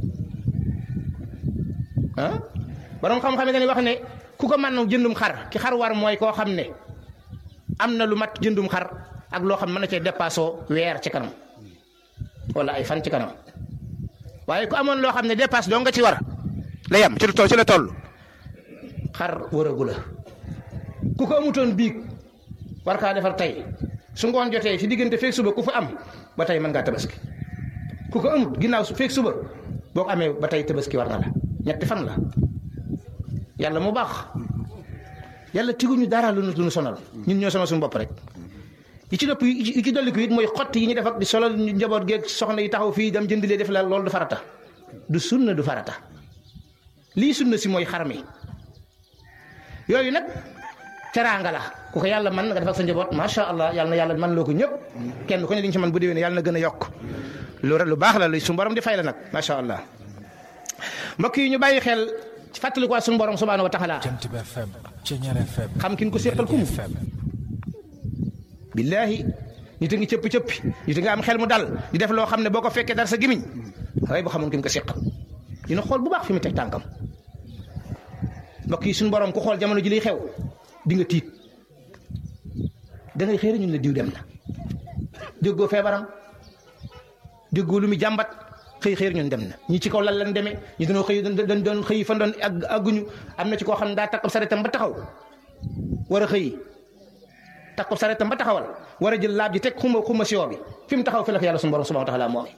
ah borom xam-xam ne dañuy wax ne ku ko mën jëndum xar ki xar war mooy koo xam ne am na lu mat jëndum xar ak loo xam mën na cee dépassé weer ci kanam wala ay fan ci kanam waaye ku amoon loo xam ne dépasse doo nga ci war la yem ci lu toll ci la toll xar wëragu la ku ko amutoon biig war kaa defar tey su ngoon jotee ci diggante feeg suba ku fa am ba tey mën ngaa tabaski ku ko amut ginnaaw feeg suba boo ko amee ba tey tabaski war na la ñetti fan la yàlla mu baax yàlla tiguñu dara lu nu sonal ñun ñoo sonal suñu bopp rek yi ci dëpp yi ci dolli ko it mooy xott yi ñu def ak di solal njaboot geeg soxna yi taxaw fii dem jëndilee def la loolu du farata du sunna du farata lii sunna si mooy xar mi yooyu nag teraanga la ku ko yàlla man nga def ak sa njaboot macha allah yàlla na yàlla man loo ko ñëpp kenn ku ne li ñu ci man bu déwénee yàlla na gën a yokk lu lu baax la lu suñu borom di fay la nag macha allah mbokk yi ñu bàyyi xel fàttali ko suñu borom subhanahu wa taala jant bi FM Ceñeer FM xam kin ko seqal kum FM billaahi nit a ngi cëppi cëppi nit a nga am xel mu dal di def loo xam ne boo ko fekkee dara sa gimiñ waaye bu xamoon ki mu ko seqal dina xool bu baax fi mu teg tànkam mbokk yi suñu borom ku xool jamono ji liy xew di nga tiit da ngay xëy ñun la diw dem na déggoo feebaram déggoo lu mu jàmbat xëy xëy ñun dem na ñi ci kaw lan lan demee ñi dañoo xëy dañ doon xëy fan doon àgguñu am na ci koo xam ne daa takk saretam ba taxaw war a xëy takk ko sareetam ba taxawal war a jël laab ji teg xuma xuma siwo bi fi mu taxaw fi la ko yàlla suñu borom subhanahu wa taala moome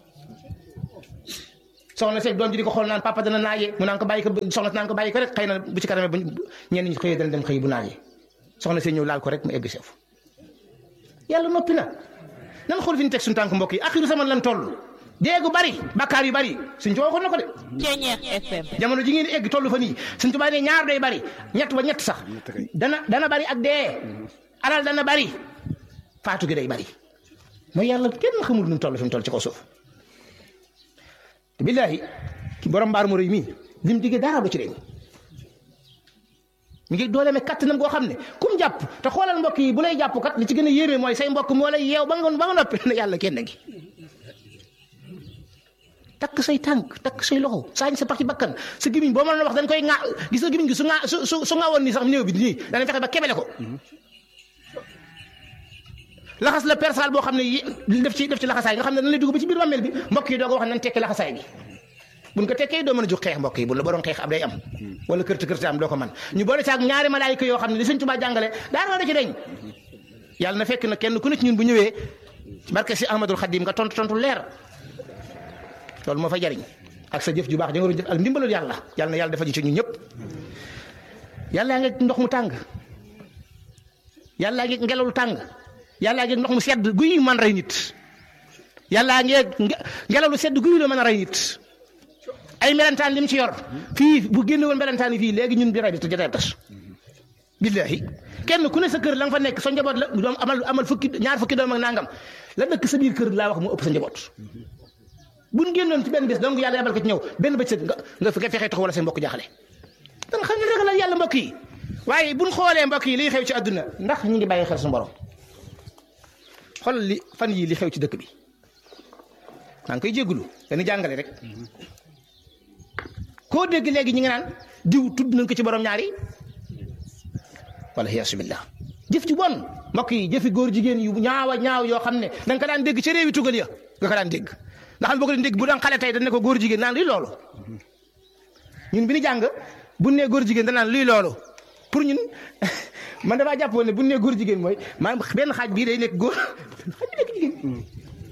soxna seeg doom ji di ko xool naan papa dana naajee mu naan ko bàyyi ko soxna si naan ko bàyyi ko rek xëy na bu ci kanamee bu ñenn ñi xëyee dana dem xëy bu naajee soxna see ñëw laal ko rek mu egg seef yàlla noppi na nan xool fi ñu teg suñu tànk mbokk yi axiru zaman lan toll déegu bari bakkaar yu bari suñ ci waxoon na ko de Ceñeex FM jamono ji ngeen egg toll fa nii suñ tubaab ne ñaar day bari ñett ba ñett sax dana dana bari ak dee alal dana bari faatu gi day bari mooy yàlla kenn xamul nu mu toll fi mu toll ci kaw suuf te billaahi ki borom mbaar mu rëy mii lim digge dara du ci deñ mi ngi doole me kattanam goo xam ne kum jàpp te xoolal mbokk yi bu lay jàpp kat li ci gën a yéeme mooy say mbokk moo lay yeew ba nga ba nga noppi ne yàlla kenn ngi takk say tànk takk say loxo saañ sa parti bakkan sa gimiñ boo mënoon wax dañ koy ŋa gis nga gimiñ gi su ŋa su su su ŋaawoon nii sax néew bi nii danañ fexe ba kebele ko laxas la persal boo xam ne yi def ci def ci laxasaay nga xam ne dañ lay dugg ba ci biir bàmmeel bi mbokk yi doog a wax nañ tekki laxasaay gi buñ ko tekkee doo mën a jóg xeex mbokk yi bu la ba doon xeex ab day am wala kërti kërti am doo ko man ñu boole saak ñaari malaayika yoo xam ne li sëñ Tuubaa jàngale daara da ci deñ yàlla na fekk na kenn ku ne ci ñun bu ñëwee barke si Ahmadul Xadim nga tontu tontu leer loolu moo fa jariñ ak sa jëf ju baax ja nga doon jëf ak ndimbalul yàlla yàlla na yàlla dafa ji ci ñun ñëpp yàlla ngi ndox mu tàng yàlla ngi ngelaw lu tàng yàlla ngi ndox mu sedd guy man rey nit yàlla ngi ngelaw lu sedd guy la mën a rey nit ay melentaan lim ci yor fii bu génne woon melentaan yi fii léegi ñun bi rey bi te jotee tas billahi kenn ku ne sa kër la nga fa nekk sa njaboot la doom amal amal fukki ñaar fukki doom ak nangam la dëkk sa biir kër laa wax mu ëpp sa njaboot buñ génnoon ci benn bés donc yàlla yabal ko ci ñëw benn bëccëg nga nga fexee tax wala seen mbokk jaaxle dan xam ne rek la yàlla mbokk yi waaye buñ xoolee mbokk yi liy xew ci àdduna ndax ñu ngi bàyyi xel suñu borom xool li fan yii li xew ci dëkk bi maa ngi koy jégalu dañuy jàngale rek koo dégg léegi ñi nga naan diw tudd nañ ko ci borom ñaari wala yaasu billah jëf ci bon mbokk yi jëfi góor jigéen yu ñaawa ñaaw yoo xam ne da nga ko daan dégg ci réewi tugal ya nga ko daan dégg nga xam ne boo ko dégg bu daan xale tey dañ ne ko góor jigéen naan luy loolu ñun bi ñu jàng bu nee góor jigéen da naan luy loolu pour ñun man damaa jàppoon ne bu nee góor jigéen mooy maanaam benn xaaj bii day nekk góor xaaj bi nekk jigéen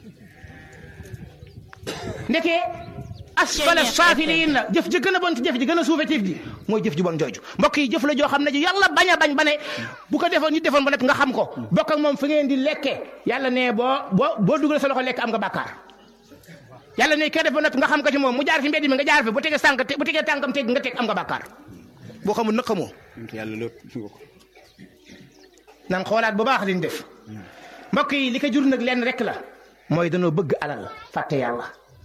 ndekee asfala saafiliin la jëf ji gën a bon ci jëf ji gën a suufe tiif ji mooy jëf ji bon jooju mbokk yi jëf la joo xam ne ji yàlla bañ a bañ ba ne bu ko defoon nit defoon ba nekk nga xam ko bokk ak moom fi ngeen di lekke yàlla ne boo boo boo dugal sa loxo lekk am nga bàkkaar yàlla ne kee def ba noppi nga xam ko ci moom mu jaar fi mbedd mi nga jaar fi bu tegee sànq bu tegee tànkam teg nga teg am nga bàkkaar boo xamul nag xamoo yàlla lépp nan xoolaat bu baax liñ def mbokk yi li ko jur nag lenn rek la mooy danoo bëgg alal fàtte yàlla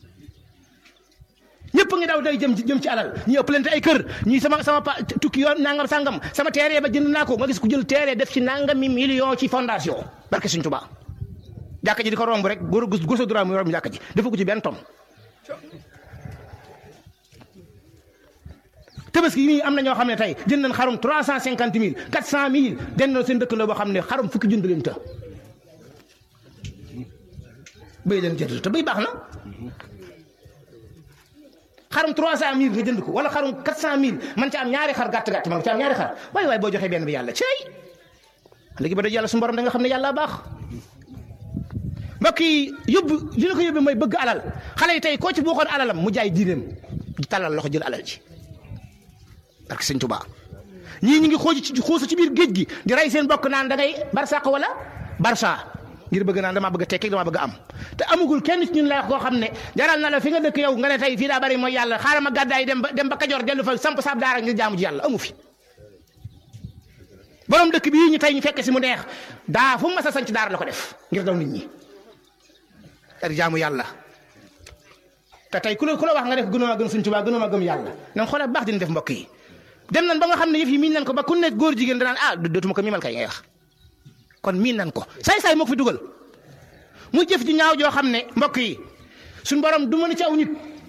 ñëpp ngi daw day jëm jëm ci alal ñi ëppalante ay kër ñii sama sama pa tukki yoon nangam sangam sama terrain ba jënd naa ko nga gis ku jël terrain def ci nangami million ci fondation barke Sëñ Tuubaa jàkka ji di ko romb rek góor góor sa droit mu romb jàkka ji dafa ko ci benn tom tabaski yi am na ñoo xam ne tey jënd nañ xarum trois cent cinquante mille quatre cent mille den na seen dëkk la boo xam ne xarum fukki jënd leen ta béy leen jënd te béy baax na xarum trois cent mille nga jënd ko wala xarum quatre cent mille man ca am ñaari xar gàtt gàtt man ca am ñaari xar waaye waaye boo joxee benn bi yàlla cey léegi ba daj yàlla su borom da nga xam ne yàlla baax mbokk yi yóbbu li la ko yóbbee mooy bëgg alal xale yi tey koo ci boo xoon alalam mu jaay diineem di talal loxo jël alal ji parce que sëñ Tuubaa ñii ñu ngi xooj ci xuusu ci biir géej gi di rey seen bokk naan da ngay barsàq wala barsa ngir bëgg naan damaa bëgg a tekki damaa bëgg a am te amugul kenn ci ñun la koo xam ne jaral na la fi nga dëkk yow nga ne tey fii daa bari mooy yàlla xaaral ma gàddaay dem ba dem ba Kajoor dellu fa samp saab daara ngir jaamu ji yàlla amu fi borom dëkk bii ñu tey ñu fekk si mu neex daa fu mu mas a sanc daara la ko def ngir daw nit ñi ar jaamu yàlla te tey ku la ku la wax nga def gënoo ma gëm Sëñ Tuubaa gënoo ma gëm yàlla nan xoolal baax dina def mbokk yi dem nan ba nga xam ne yëf yi miin nan ko ba ku nekk góor jigéen danaan ah dootuma ko miimal kay ngay wax kon miin nan ko saay-saay moo ko fi dugal mu jëf ji ñaaw joo xam ne mbokk yi suñ borom duma na ci aw nit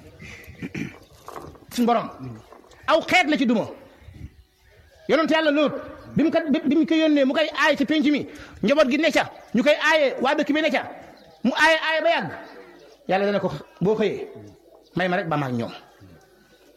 suñ borom aw xeet la ci duma yonent yàlla lóot bi mu ko bi mu ko yónnee mu koy aaye ci penc mi njaboot gi ne ca ñu koy aaye waa dëkk bi ne ca mu aaye aaye ba yàgg yàlla dana ko boo xëyee may ma rek ba ma ak ñoom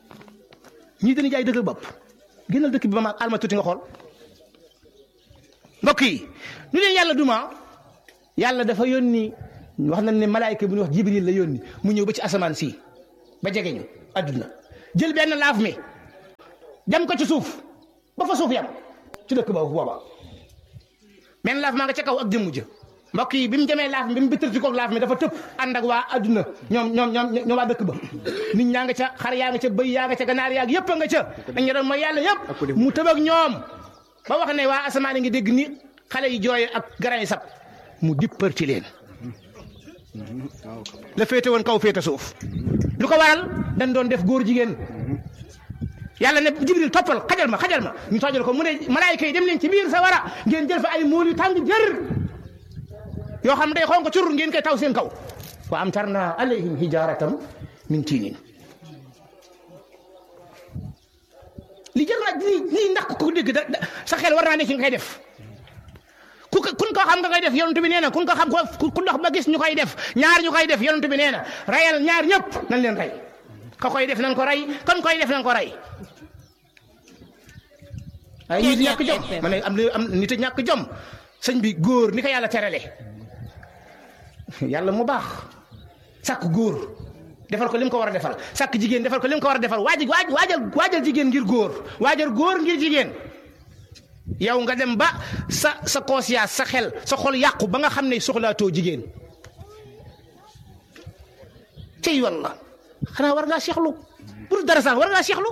ñii dañuy jaay dëgg bopp génnal dëkk bi ba ma alma tuuti nga xool mbokk yi lu leen yàlla duma yàlla dafa yónni wax nañ ne malaayka bu ñuy wax jibril la yónni mu ñëw ba ci asamaan si ba jege ñu adduna jël benn laaf mi dem ko ci suuf ba fa suuf yam ci dëkk boobu booba benn laaf maa nga ca kaw ak jëmmu jë mbokk yi bi mu demee laaf mi bi mu bittati ko laaf mi dafa tëb ànd ak waa adduna ñoom ñoom ñoom ñoom waa dëkk ba nit ñaa nga ca xar yaa nga ca bëy yaa nga ca ganaar yaa yëpp a nga ca dañu doon mooy yàlla yëpp mu tëb ak ñoom ba wax ne waa asamaan yi ngi dégg ni xale yi jooy ak garan yi sab mu dipparti leen la féete woon kaw féete suuf lu ko waral dañ doon def góor jigéen yàlla ne jibril toppal xajal ma xajal ma ñu tojal ko mu ne malaayika yi dem leen ci biir sa wara ngeen jël fa ay mool yu tàng jër yoo xam day xonk cur ngeen koy taw seen kaw wa am tarna alayhim hijaratam min tiinin li jër na lii lii ndax ko dégg da sa xel war naa ne ci nga koy def ku ko kun ko xam nga koy def yonent bi nee na kun ko xam ku dox ba gis ñu koy def ñaar ñu koy def yonent bi nee na rayal ñaar ñëpp nañ leen rey ka koy def nañ ko rey kon koy def nañ ko rey ay nit ñàkk jom ma ne am am nit a ñàkk jom sëñ bi góor ni ko yàlla terale yàlla mu baax sàkk góor defal ko lim ko war a defal sàkk jigéen defal ko lim ko war a defal waaj waaj waajal waajal jigéen ngir góor waajal góor ngir jigéen yow nga dem ba sa sa conscience sa xel sa xol yàqu ba nga xam ne soxlaatoo jigéen tey walla xanaa war ngaa seexlu pour dara sax war ngaa seexlu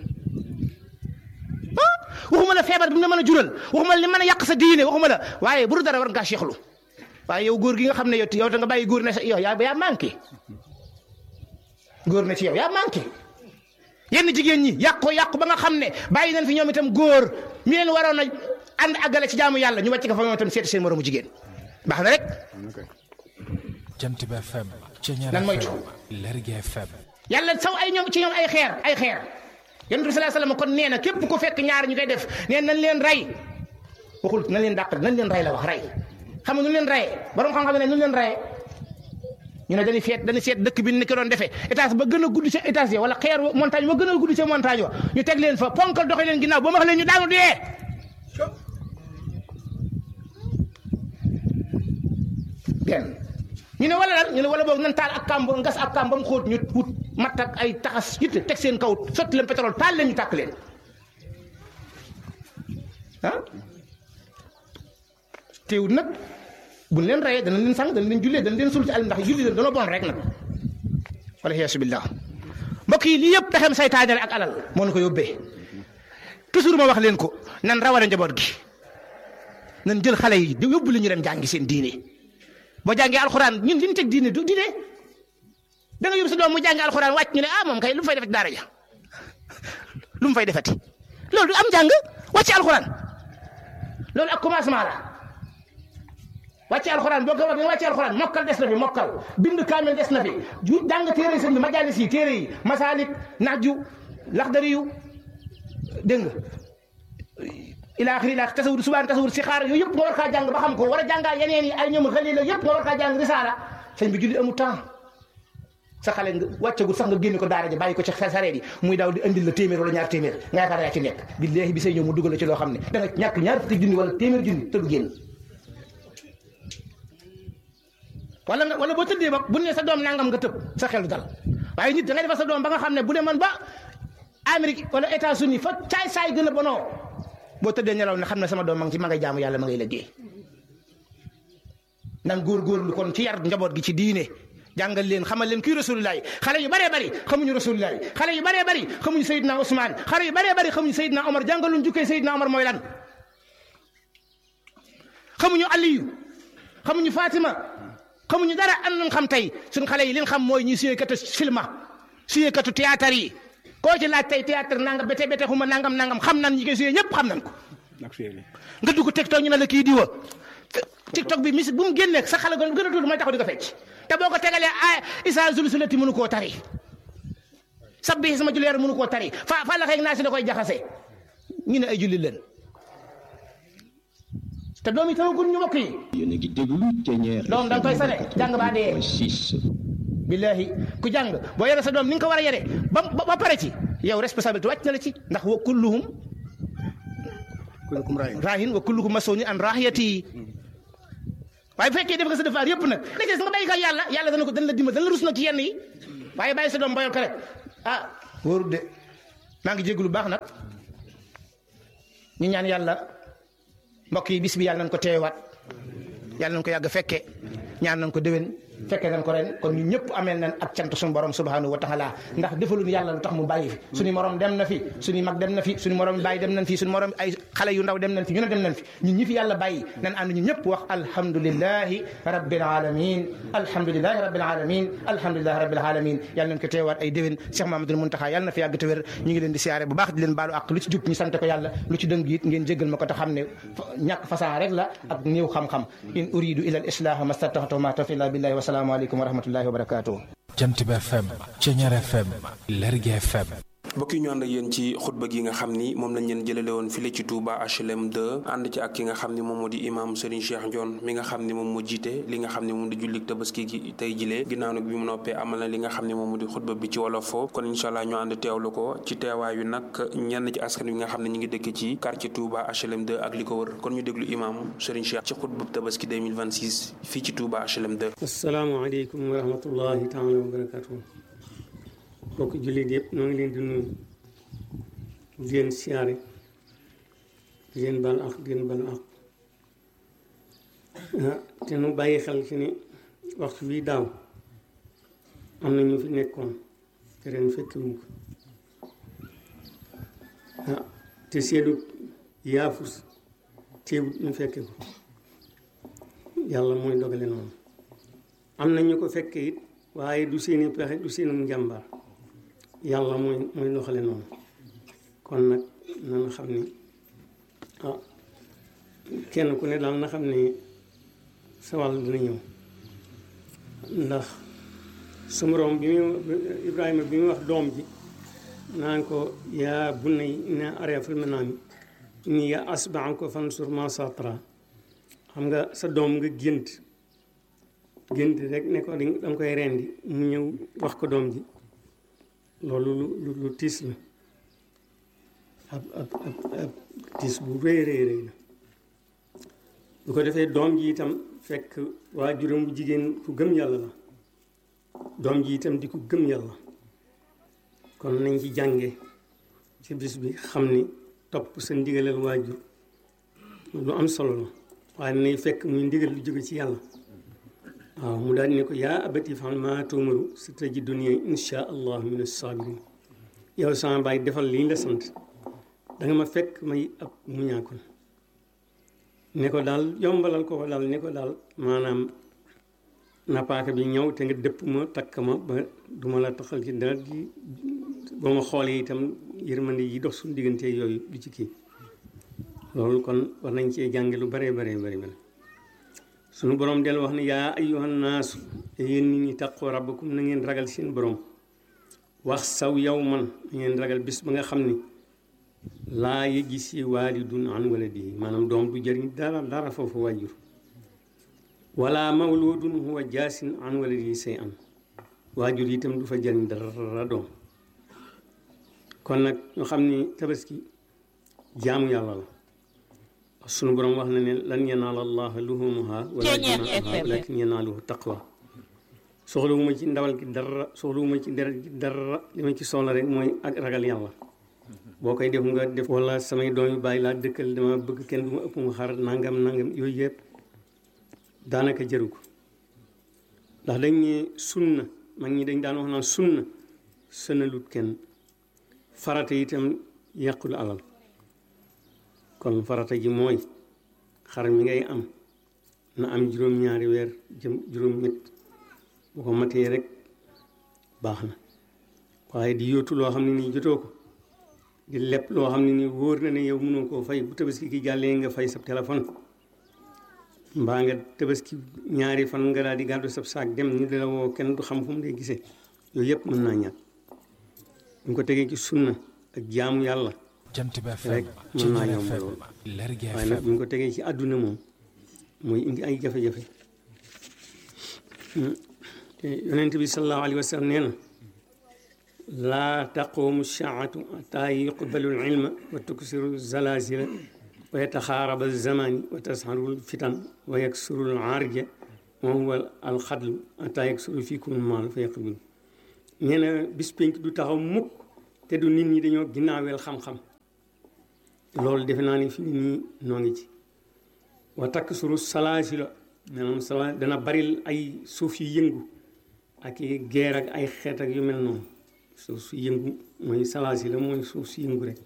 ah waxuma la feebar bi mu la mën a jural waxuma la li mën a yàq sa diine waxuma la waaye bu dara war ngaa seexlu waaye yow góor gi nga xam ne yow yow da nga bàyyi góor ne sa yow yaa yaa manqué góor ne ci yow yaa manqué yenn jigéen ñi yàq ko yàq ba nga xam ne bàyyi nañ fi ñoom itam góor mi leen waroon a ànd àggale ci jaamu yàlla ñu wàcc ko fa ñoom itam seeti seen moromu jigéen baax na rek. Jant bi FM. Ceñeer lan moytu FM. Lergui FM. yàlla saw ay ñoom ci ñoom ay xeer ay xeer yonent bi sallallahu alayhi wasallam kon nee na képp ku fekk ñaar ñu koy def nee nañ leen rey waxul nañ leen dàq nañ leen rey la wax rey xam nga nu leen reyee borom xam-xam ne nu leen reyee ñu ne dañuy feet dañuy seet dëkk bi ni ko doon defee étage ba gën a gudd ca étage ya wala xeer montagne ba gën a gudd ca montagne wa ñu teg leen fa ponkal doxe leen ginnaaw ba ma wax leen ñu daanu dee benn ñu ne wala lan ñu ne wala boog nan taal ak kàmb ngas ak kàmb ba mu xóot ñu wut matt ak ay taxas yitte teg seen kaw sotti leen pétrole taal leen ñu tàkk leen ah teewul nag buñ leen reyee dana leen sang dana leen jullee dana leen sul ci àll ndax julli leen dana bon rek nag wala yaasu billah mbokk yi lii yëpp pexem saytaane la ak alal moo na ko yóbbee toujours ma wax leen ko nan rawale njaboot gi nan jël xale yi di yóbbu li ñu dem jàngi seen diine boo jàngee alxuraan ñun li ñu teg diine du diine da nga yóbbu sa doom mu jàngi alxuraan wàcc ñu ne ah moom kay lu mu fay defati daara ja lu mu fay defati loolu du am jàng wàcc alxuraan loolu ak commencement la wàcc alxuraan boo ko wax nga wàcc alxuraan mokkal des na fi mokkal bind kaamel des na fi ju jàng téere sëñ bi majaalis yi téere yi masaalik naaju laxdari yu dégg nga ila axiri ila tasawur subaan tasawur si xaar yooyu yëpp nga war kaa jàng ba xam ko war a jàngaa yeneen yi ay ñoom xalil la yëpp nga war kaa jàng risaala sëñ bi julli amul temps sa xale nga wàccagul sax nga génne ko daara ji bàyyi ko ci sareet yi muy daaw di andil la téeméer wala ñaar téeméer nga yaakaar yaa ci nekk billaahi bi say ñëw mu dugal la ci loo xam ne da nga ñàkk ñaar fukki junni wala téeméer junni te du génn wala nga wala boo tëddee ba bu ne sa doom nangam nga tëb sa xel du dal waaye nit da ngay defal sa doom ba nga xam ne bu demoon ba Amérique wala États-Unis fa caay saay gën a bonoo boo tëddee nelaw ne xam ne sama doom ma ngi ci ma ngay jaamu yàlla ma ngay liggéey nan góorgóorlu kon ci yar njaboot gi ci diine jàngal leen xamal leen kii rasulullah xale yu bëree bëri xamuñu rasulullah xale yu bëree bëri xamuñu Seydina Ousmane xale yu bëree bëri xamuñu Seydina Omar jàngal luñ jukkee Seydina Omar mooy lan xamuñu Aliyu xamuñu Fatima xamuñu dara am nañ xam tey suñ xale yi liñ xam mooy ñi suyee katu filma suyee katu théâtre yi koo ci laaj tey théâtre nangam bete bete xuma nangam nangam xam nan ñi koy suyee ñëpp xam nañ ko nga dugg TikTok ñu ne la kii diwa TikTok bi mis bu mu génneeg sa xale gën a tuuti mooy taxaw di ko fecc te boo ko tegalee ay isa zulsulati mënu koo tari sabbi sama julleer mënu koo tari fa fa la xeeg naa si da koy jaxase ñu ne ay julli leen te doom yi tamagul ñu mbokk yi yéen a ngi déglu Thiéniere doom da nga koy sane jàng baa dee six billahi ku jàng boo yore sa doom ni nga ko war a yore ba ba pare ci yow responsabilité wàcc na la ci ndax wa kulluhum kullukum raayin raahin wa kullukum mas'uulun an raahiyati waaye bu fekkee def nga sa defaar yëpp nag la ci des nga bàyyi ko yàlla yàlla dana ko dana la dimbal dana la rus nag ci yenn yi waaye bàyyi sa doom bayal ko rek ah wóorul de maa ngi jéglu baax nag ñu ñaan yàlla mbokk yi bis bi yàlla nañ ko teewaat yàlla nañ ko yàgg fekke ñaan nañ ko déwén fekke nañ ko ren kon ñu ñëpp ameel nañ ak cant suñu borom subhanahu wa taala ndax defaluñu yàlla lu tax mu bàyyi fi suñu morom dem na fi suñu mag dem na fi suñu morom bàyyi dem nañ fi suñu morom ay xale yu ndaw dem nañ fi ñu ne dem nañ fi ñun ñi fi yàlla bàyyi nañ ànd ñu ñëpp wax alhamdulillahi rabbil alamin alhamdulillahi rabbil alamin alhamdulillahi rabbil alamin yàlla nañ ko teewaat ay déwén Cheikh Mamadou Muntaxa yàlla na fi yàgg te wér ñu ngi leen di siyaare bu baax di leen baalu ak lu ci jub ñu sant ko yàlla lu ci dëng it ngeen jéggal ma ko te xam ne ñàkk fasaa rek la ak néew xam-xam in uridu ila al islaha mastataxtu ma tawfiq illa billahi wa salaamu aleykum wa rahmatullahi wa barakatuh jant bi FM Ceñeer FM Lergui FM mbokk yi ñu ànd ak yéen ci xutba gi nga xam ni moom lañ leen jëlale woon file ci Touba HLM 2 ànd ci ak ki nga xam ni moom moo di imam Serigne Cheikh Ndione mi nga xam ni moom moo jiite li nga xam ni moom di jullik tabaski gi tey jilee ginnaaw nag bi mu noppee amal na li nga xam ni moom moo di xutba bi ci wolofoo kon incha allah ñu ànd teewlu ko ci teewaayu nag ñenn ci askan wi nga xam ne ñu ngi dëkk ci quartier Touba HLM 2 ak li ko wër kon ñu déglu imam Serigne Cheikh ci xutba tabaski 2026 fii ci Touba HLM 2 asalaamaaleykum wa rahmatullahi taala wa barakatuh mbokk jullit yëpp ñoo ngi leen di nuyu di leen siyaare di leen bal ak di leen bal ak te nu bàyyi xel ci ni waxtu bii daaw am na ñu fi nekkoon te ren fekkiwuñ ko ah te seedu yaafus teewut ñu fekke ko yàlla mooy dogale noonu am na ñu ko fekke it waaye du seeni pexe du seenu njàmbaar yàlla mooy mooy doxale noonu kon nag na xam ni ah kenn ku ne daal na xam ni sa wàll dina ñëw ndax su moroom bi muy Ibrahima bi muy wax doom ji naan ko yaa bunay inna araa fil manaami inni yaa asba'uka fansur maa saa taraa xam nga sa doom nga gént gént rek ne ko danga koy rendi mu ñëw wax ko doom ji loolu lu lu tiis la ab ab ab ab tiis bu rëy rëy rëy la bu ko defee doom ji itam fekk waajuram bu jigéen ku gëm yàlla la doom ji itam di ku gëm yàlla kon nañ ci jànge ci bis bi xam ni topp sa ndigalal waajur lu am solo la waaye nay fekk muy ndigal lu jóge ci yàlla waaw mu daal ne ko yaa abati fa'al maa tu'maru satajiduni insha allah min as-sabirin yow sama baay defal lii la sant da nga ma fekk may ab muñaakon ne ko daal yombalal ko ko daal ne ko daal maanaam napaaka bi ñëw te nga dëpp ma takk ma ba duma la taxal ci dara di boo ma xoolee itam yërmande yi dox suñu diggante yooyu du ci kii loolu kon war nañ cee jànge lu bare bare bare bare sunu borom del wax ne yaa ayyuhan naasu yéen nit ñi taqoo rabbakum na ngeen ragal seen borom wax saw yow man na ngeen ragal bis ba nga xam ni laa yëggi si waalidun an waladihi maanaam doom du jëriñ dara dara foofu wàjjur wala mawludun huwa jaasin an waladihi say an waajur itam du fa jëriñ dara doom kon nag ñu xam ni tabaski jaamu yàlla la sunu borom wax na ne lan yanaala allaha luhumuha wala dimaaha walakin yanaaluhu taqwa soxlawuma ci ndawal gi dara soxlawuma ci deret gi dara li ma ci soxla rek mooy ak ragal yàlla boo koy def nga def wala samay doom yu bàyyi laa dëkkal dama bëgg kenn du ma ëpp mu xar nangam nangam yooyu yëpp daanaka jëru ko ndax dañ ne sunna mag ñi dañ daan wax naan sunna sënalut kenn farata itam yàqul alal kon farata ji mooy xar mi ngay am na am juróom-ñaari weer jëm juróom-ñett bu ko matee rek baax na waaye di yóotu loo xam ne nii jotoo ko di lepp loo xam ne nii wóor na ne yow mënoo koo fay bu tabaski ki jàllee nga fay sa téléphone mbaa nga tabaski ñaari fan nga daal di gàddu sab saak dem ñu di la woo kenn du xam fu mu dee gisee yooyu yëpp mën naa ñàkk ñu ko tegee ci sunna ak jaamu yàlla jant bi rek mën naa yomb lool waaye nag bu ñu ko tegee ci àdduna moom mooy indi ay jafe-jafe yonent bi sallallahu alayhi wa sallam nee na laa taqumu saatu ataa yuqbalu ilma wa tuksiru zalazila wa yataxaaraba zamani wa tasharul fitan wa yaksurul arja wa huwa alxadlu ata yaksuru fikum maal fa yaqbil nee na bis pénc du taxaw mukk te du nit ñi dañoo ginnaaweel xam-xam loolu defe naa ni fi nit ñi noo ngi ci wa takk suru salaasi la maanaam sala dana bari ay suuf yu yëngu ak i geer ak ay xeet ak yu mel noonu suuf su yëngu mooy salaasi la mooy suuf su yëngu rek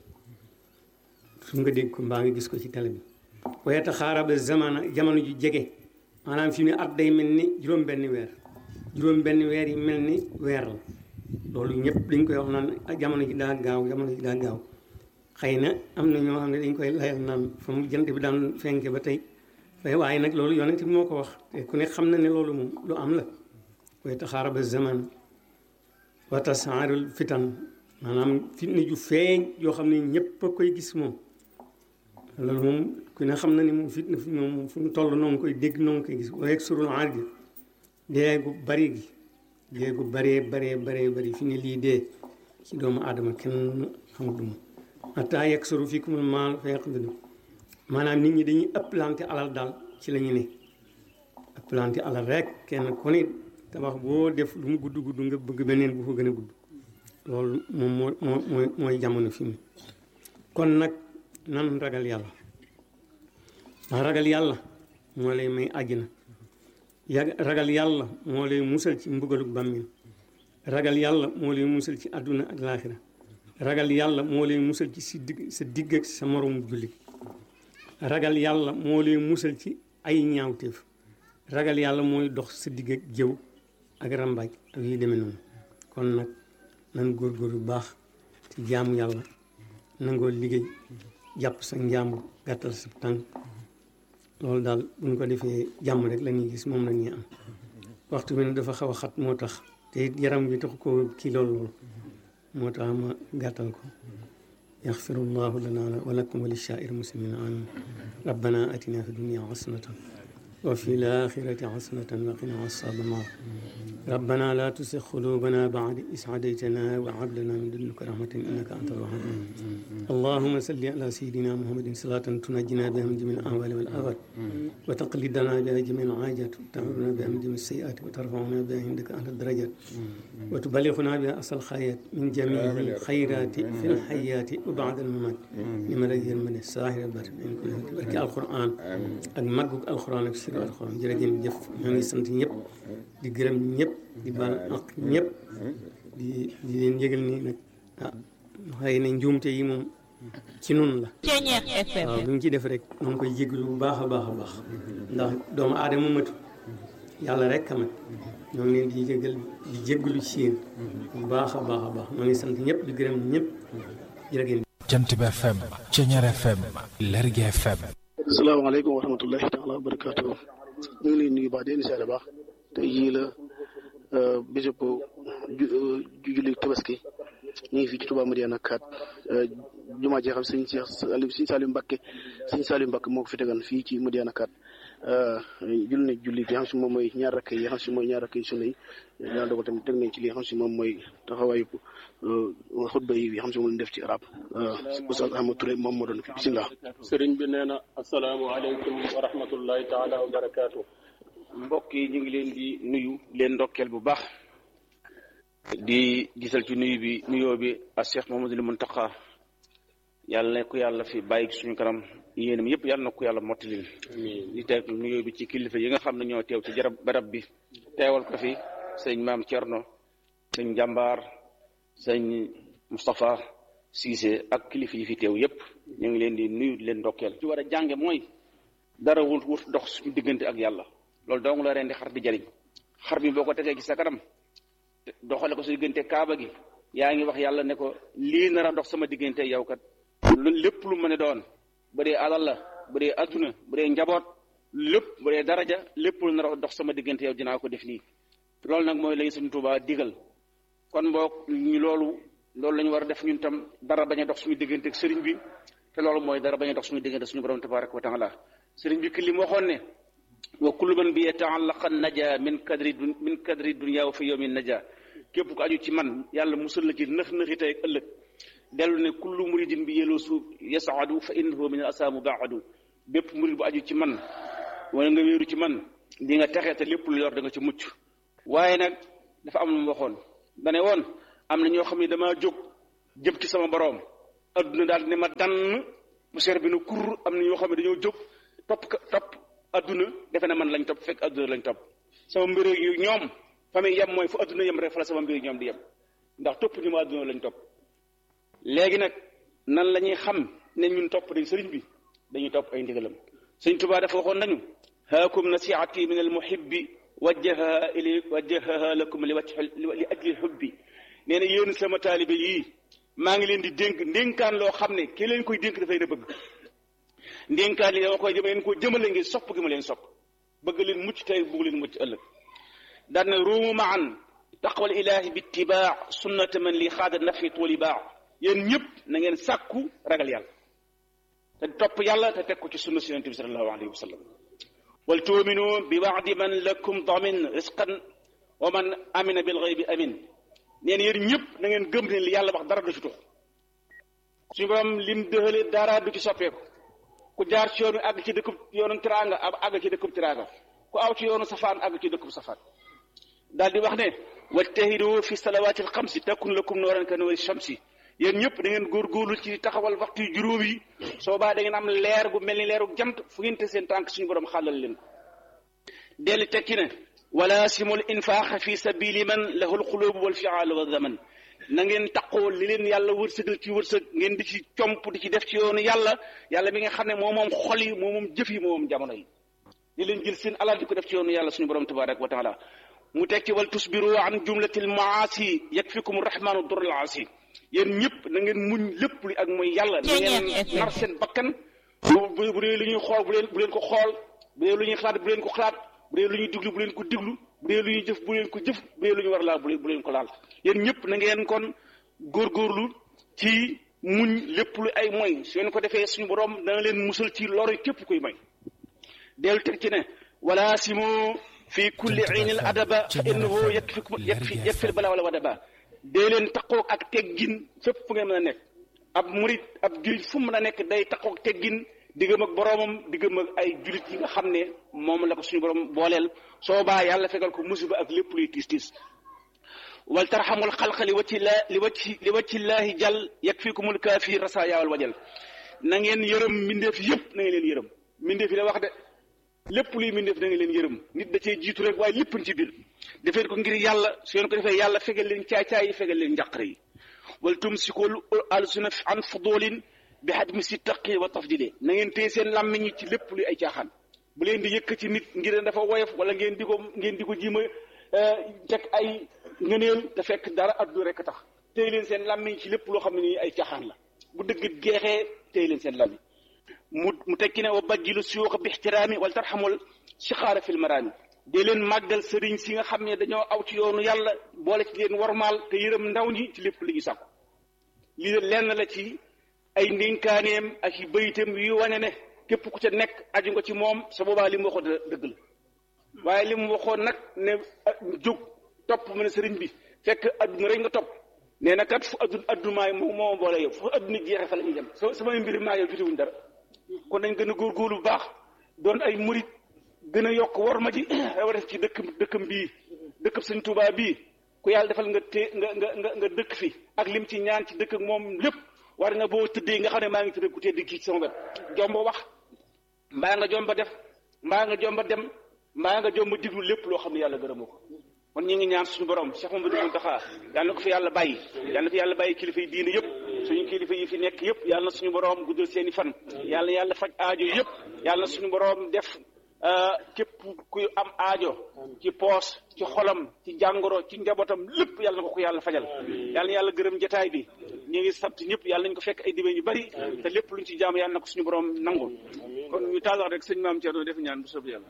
su nga dégg ko mbaa nga gis ko ci télé bi wayeta xaaraba zamana jamono ju jege maanaam fi mu ne at day mel ni juróom benn weer juróom benn weer yi mel ni weer la loolu ñëpp dañ koy wax naan jamono ji daa gaaw jamono ji daa gaaw xëy na am na ñoo xam ne dañ koy layal naan fa mu jant bi daan fenke ba tey waaye nag loolu yonent bi moo ko wax te ku ne xam na ne loolu moom lu am la way taxaaraba zaman wa tasaarul fitan maanaam fitna ju feeñ yoo xam ne ñëpp a koy gis moom loolu moom ku ne xam na ne moom fitna fi moom fu mu toll noo ngi koy dégg noo ngi koy gis waaye surul aar gi dee gu bari gi dee gu baree baree baree bari fi ne lii dee ci doomu aadama kenn xamul du mu ataa yegg suru fii kumul maal fa yàq maanaam nit ñi dañuy ëpplante alal daal ci la ñu ne ëpplante alal rek kenn ku ne tabax boo def lu mu gudd gudd nga bëgg beneen bu ko gën a gudd loolu moom moo moo mooy mooy jamono fi mu kon nag nan ragal yàlla ndax ragal yàlla moo lay may àjjana yàgg ragal yàlla moo lay musal ci mbugaluk bàmmeel ragal yàlla moo lay musal ci àdduna ak laaxira ragal yàlla moo lay musal ci si digg sa digg ak sa moromu jullit ragal yàlla moo lay musal ci ay ñaawteef ragal yàlla mooy dox sa digg ak jëw ak rambaaj ak yi demee noonu kon nag nan góorgóor bu baax ci jaamu yàlla nangoo liggéey jàpp sa njàmbur gàttal sa tànk loolu daal bu ñu ko defee jàmm rek la ñuy gis moom la ñuy am waxtu bi ne dafa xaw a xat moo tax te it yaram bi tax ko kii loolu loolu moo tax ma gàttal ko yaxfirullahu lana wa lakum wa lishaa'ir muslimina amin rabbana atina fi dunya hasanatan wa fi l-aaxirati hasanatan wa qina azaaban naar ربنا لا تزغ قلوبنا بعد إذ هديتنا وهب لنا من لدنك رحمة إنك أنت الوهاب اللهم صل على سيدنا محمد صلاة تنجينا بها من جميع الأهوال والآفات وتقلدنا بها جميع الحاجات وتعبنا بها من جميع السيئات وترفعنا بها عندك أهل الدرجات وتبلغنا بها أصل الخيرات من جميع الخيرات في الحياة وبعد الممات لمن رجل من الساحر البر من كل بركة القرآن ak màggug alxuraan ak sir alxuraan jërëjëf jëf ñoo ngi sant ñëpp di gërëm ñëpp di baal ak ñëpp di di leen yëgal ni nag ah xëy na njuumte yi moom ci nun la waaw lu ñu ci def rek ñoo ngi koy jégalu bu baax a baax a baax ndax doomu aadama matu yàlla rek a mat ñoo ngi leen di jégal di jégalu ci yéen bu baax a baax a baax ñoo ngi sant ñëpp di gërëm ñëpp jërëjëf jant bi FM Ceñeer FM Lergui FM asalaamaaleykum wa rahmatullahi taala wa barakaatu ñu ngi leen nuyu baax di leen siyaare baax tey jii la bésub ju julli tabaski ñu ngi fii ci Touba Madiyana 4 jumaa ji xam sëñ Cheikh Saliou sëñ Saliou Mbacké sëñ Saliou Mbacké moo ko fi tegan fii ci Madiyana 4 julli nañ julli gi xam si moom mooy ñaar rakk yi xam si mooy ñaar rakk yi sunna yi yàlla dogal tamit teg nañ ci li xam si moom mooy taxawaayu xutba yi xam si moom lañ def ci arab Oustaz Ahmad Touré moom moo doon fi bisimilah sëriñ bi nee na asalaamaaleykum wa rahmatullahi taala wa barakaatu mbokk yi ñu ngi leen di nuyu leen ndokkeel bu baax di gisal ci nuyu bi nuyoo bi ak Cheikh Mouhamadoul Mountakha yàlla ne ko yàlla fi bàyyi suñu kanam yéenam yëpp yàlla na ko yàlla mottalil di teg nuyoo bi ci kilifa yi nga xam ne ñoo teew ci jarab barab bi teewal ko fi sëñ maam Thierno sëñ jàmbaar sëñ Moustapha Cissé ak kilifa yi fi teew yëpp ñu ngi leen di nuyu di leen ndokkeel ci war a jànge mooy dara wut wut dox suñu diggante ak yàlla loolu dong la ren di xar di jariñ xar bi boo ko tegee ci sa kanam doxale ko su diggante kaaba gi yaa ngi wax yàlla ne ko lii nar a dox sama diggante yow kat lu lépp lu mën a doon bu dee alal la bu dee adduna bu dee njaboot lépp bu dee daraja lépp lu nar a dox sama diggante yow dinaa ko def nii loolu nag mooy lañu Sëñ Tuubaa digal kon boog ñu loolu loolu la ñu war a def ñun tam dara bañ a dox suñu diggante ak sëriñ bi te loolu mooy dara bañ a dox suñu diggante suñu borom tabaraka wa taala sëriñ bi ki li mu waxoon ne wa kullu man bi yataallaqa naja min kadri min kadri dunya wa fi yawmin naja képp ko aju ci man yàlla musal la ci nëx nëxi tey ëllëg dellu ne kullu muridin bi yeloo suuf yasaadu fa innahu min al asaamu baadu bépp murid bu aju ci man wala nga wéeru ci man di nga texe te lépp lu yor da nga ci mucc waaye nag dafa am lu mu waxoon dane woon am na ñoo xam ne damaa jóg jëm ci sama boroom adduna daal ne ma dann bu seer bi na kur am na ñoo xam ne dañoo jóg topp topp adduna defe na man lañ topp fekk adduna lañ topp sama mbir yu ñoom fa muy yem mooy fu adduna yem rek fa la sama mbir ñoom di yem ndax topp ñu ma adduna lañ topp léegi nag nan la ñuy xam ne ñun topp dañ sëriñ bi dañuy topp ay ndigalam sëriñ Tuubaa dafa waxoon nañu haakum nasiihati min al muhibbi wajjaha ili wajjaha lakum li wajhi li ajli hubbi nee na yéen sama taalibe yii maa ngi leen di dénk ndénkaan loo xam ne ki leen koy dénk dafay na bëgg ndénkaan li dama koy jëma leen ko jëmale ngir sopp gi ma leen sopp bëgg leen mucc tey bëgg leen mucc ëllëg daan na ruumu maan taqwal ilahi bi ittibaa sunnata man li xaada nafi tooli baax yéen ñëpp na ngeen sàkku ragal yàlla te topp yàlla te teg ko ci sunna si yonente bi sallallahu alayhi wa sallam wal tuuminu bi waadi man lakum damin risqan wa man amina bil ghaybi amin neen yéen ñëpp na ngeen gëm ne li yàlla wax dara du ci tux suñu borom lim dëxale dara du ci soppeeku ku jaar ci yoonu àgg ci dëkkub yoonu tiraanga ab àgg ci dëkkub tiraanga ku aw ci yoonu safaan àgg ci dëkkub safaan daal di wax ne wajtahidu fi salawaati alxamsi takun lakum nooran ka noori shamsi yéen ñëpp da ngeen góorgóorlu ci taxawal waxtu yu juróom yi soo baa da ngeen am leer gu mel ni leeru jant fu ngeen te seen tànk suñu borom xàllal leen ko delli tekki ne wala simul infaax fi sabili man lahul xulubu wal fiaal wa zaman na ngeen taqoo li leen yàlla wërsëgal ci wërsëg ngeen di ci comp di ci def ci yoonu yàlla yàlla mi nga xam ne moo moom xol yi moo moom jëf yi moo moom jamono yi di leen jël seen alal di ko def ci yoonu yàlla suñu borom tabaraka wa taala mu tekki wal tusbiru an jumlatil maasi yakfikum rahmanu durul asi yéen ñëpp na ngeen muñ lépp li ak mooy yàlla na ngeen nar seen bakkan bu bu dee lu ñuy xool bu leen bu leen ko xool bu dee lu ñuy xalaat bu leen ko xalaat bu dee lu ñuy diglu bu leen ko diglu bu dee lu ñuy jëf bu leen ko jëf bu dee lu ñu war laal bu leen ko laal yéen ñëpp na ngeen kon góorgóorlu ci muñ lépp lu ay moy su ngeen ko defee suñu borom dana leen musal ci lori képp kuy moy dellu teg ci ne wala simu fi kulli aynil adaba fa innahu yakfikum yakfi yakfil bala wala wadaba dee leen taqoog ak teggin fépp fu ngeen mën a nekk ab murit ab julit fu mu mën a nekk day taqoog teggin diggam ak boroomam diggam ak ay julit yi nga xam ne moom la ko suñu borom booleel soo baa yàlla fegal ko musiba ak lépp luy tiis tiis wal tarxamul xalqa li wacci la li wacci li wacci llaahi jàll yakfikumul kaafi rasaaya wal wajal na ngeen yërëm mbindeef yëpp na ngeen leen yërëm mbindeef yi la wax de lépp luy mbindeef na ngeen leen yërëm nit da cee jiitu rek waaye lépp ci biir defeen ko ngir yàlla su ngeen ko defee yàlla fegal leen caay-caay yi fegal leen njàqare yi wal tumsikul alsuna an fudulin bi hadmi si taqi wa tafdile na ngeen téye seen làmmiñ yi ci lépp luy ay caaxaan bu leen di yëkkati nit ngir dafa woyof wala ngeen di ko ngeen di ko jiima teg ay ngëneel te fekk dara addu rek tax téye leen seen làmmiñ ci lépp loo xam ne nii ay caaxaan la bu dëgg jeexee téye leen seen làmmiñ mu mu tekki ne wa bajjilu suyuuxa bi ixtiraami wala tarxamul sixaara fil maraami dee leen màggal sëriñ si nga xam ne dañoo aw ci yoonu yàlla boole ci leen warmaal te yërëm ndaw ñi ci lépp li ñu sàkku lii lenn la ci ay ndénkaaneem ak i bayitam yu wane ne képp ku ca nekk aju nga ci moom sa boobaa li mu waxoon dëgg la waaye li mu waxoon nag ne jóg topp mu ne sëriñ bi fekk adduna rek nga topp nee na kat fu adduna addumaay moom moo boole yow fu adduna jeexee fa la ñuy dem samay mbir maa yow jotewuñ dara kon nañ gën a góorgóorlu bu baax doon ay murit gën a yokk war ma ji def ci dëkk dëkkam bii dëkkam sëñ Tuubaa bii ku yàlla defal nga té nga nga nga nga dëkk fi ak lim ci ñaan ci dëkk ak moom lépp war nga boo tëddee nga xam ne maa ngi tëdd ku tedd kii ci sama wet jomba wax mbaa nga jomba def mbaa nga jomba dem mbaa nga jomba diglu lépp loo xam ne yàlla gërëmoo ko kon ñu ngi ñaan suñu borom Cheikh Mamadou Mountakha yàlla na ko fi yàlla bàyyi yàlla na fi yàlla bàyyi kilifa yi diine yëpp suñu kilifa yi fi nekk yëpp yàlla na suñu borom guddal seen i fan yàlla na yàlla faj aajo yëpp yàlla na suñu borom def képp kuy am aajo ci poos ci xolam ci jàngoro ci njabootam lépp yàlla na ko ko yàlla fajal yàlla na yàlla gërëm jataay bi ñu ngi sant ñëpp yàlla nañ ko fekk ay dibe yu bari te lépp luñ ci jaam yàlla na ko suñu borom nangul kon ñu taalax rek sëñ maam Thierno def ñaan bu soob yàlla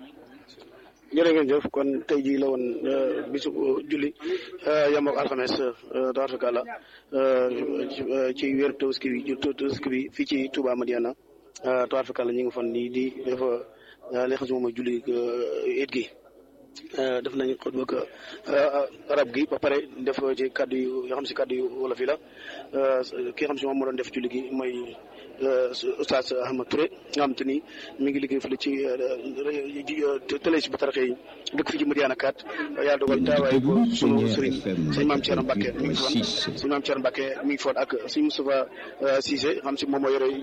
jërë ngeen jëf kon tey jii la woon bisu julli yam ak alxames tabaarkalla ci weeru tabaski bi tabaski bi fii ci Touba Madiana tabaarkalla ñu ngi fan nii di dafa li xam si moom mooy julli it gi def nañ xutba ko arab gi ba pare def ci kàddu yu yoo xam si kàddu yu wolof yi la ki nga xam si moom moo doon def julli gi mooy Oustaz Ahmad Touré nga xam te ni mi ngi liggéey fële ci télé si ba taraxe yi dëkk fi ci Madiana kat yàlla dogal taawaay ko sunu sëriñ sëñ maam Thierno Mbacke mi ngi foon sëñ maam Thierno Mbacke mi ngi foon ak sëñ Moustapha Cissé xam si moom moo yore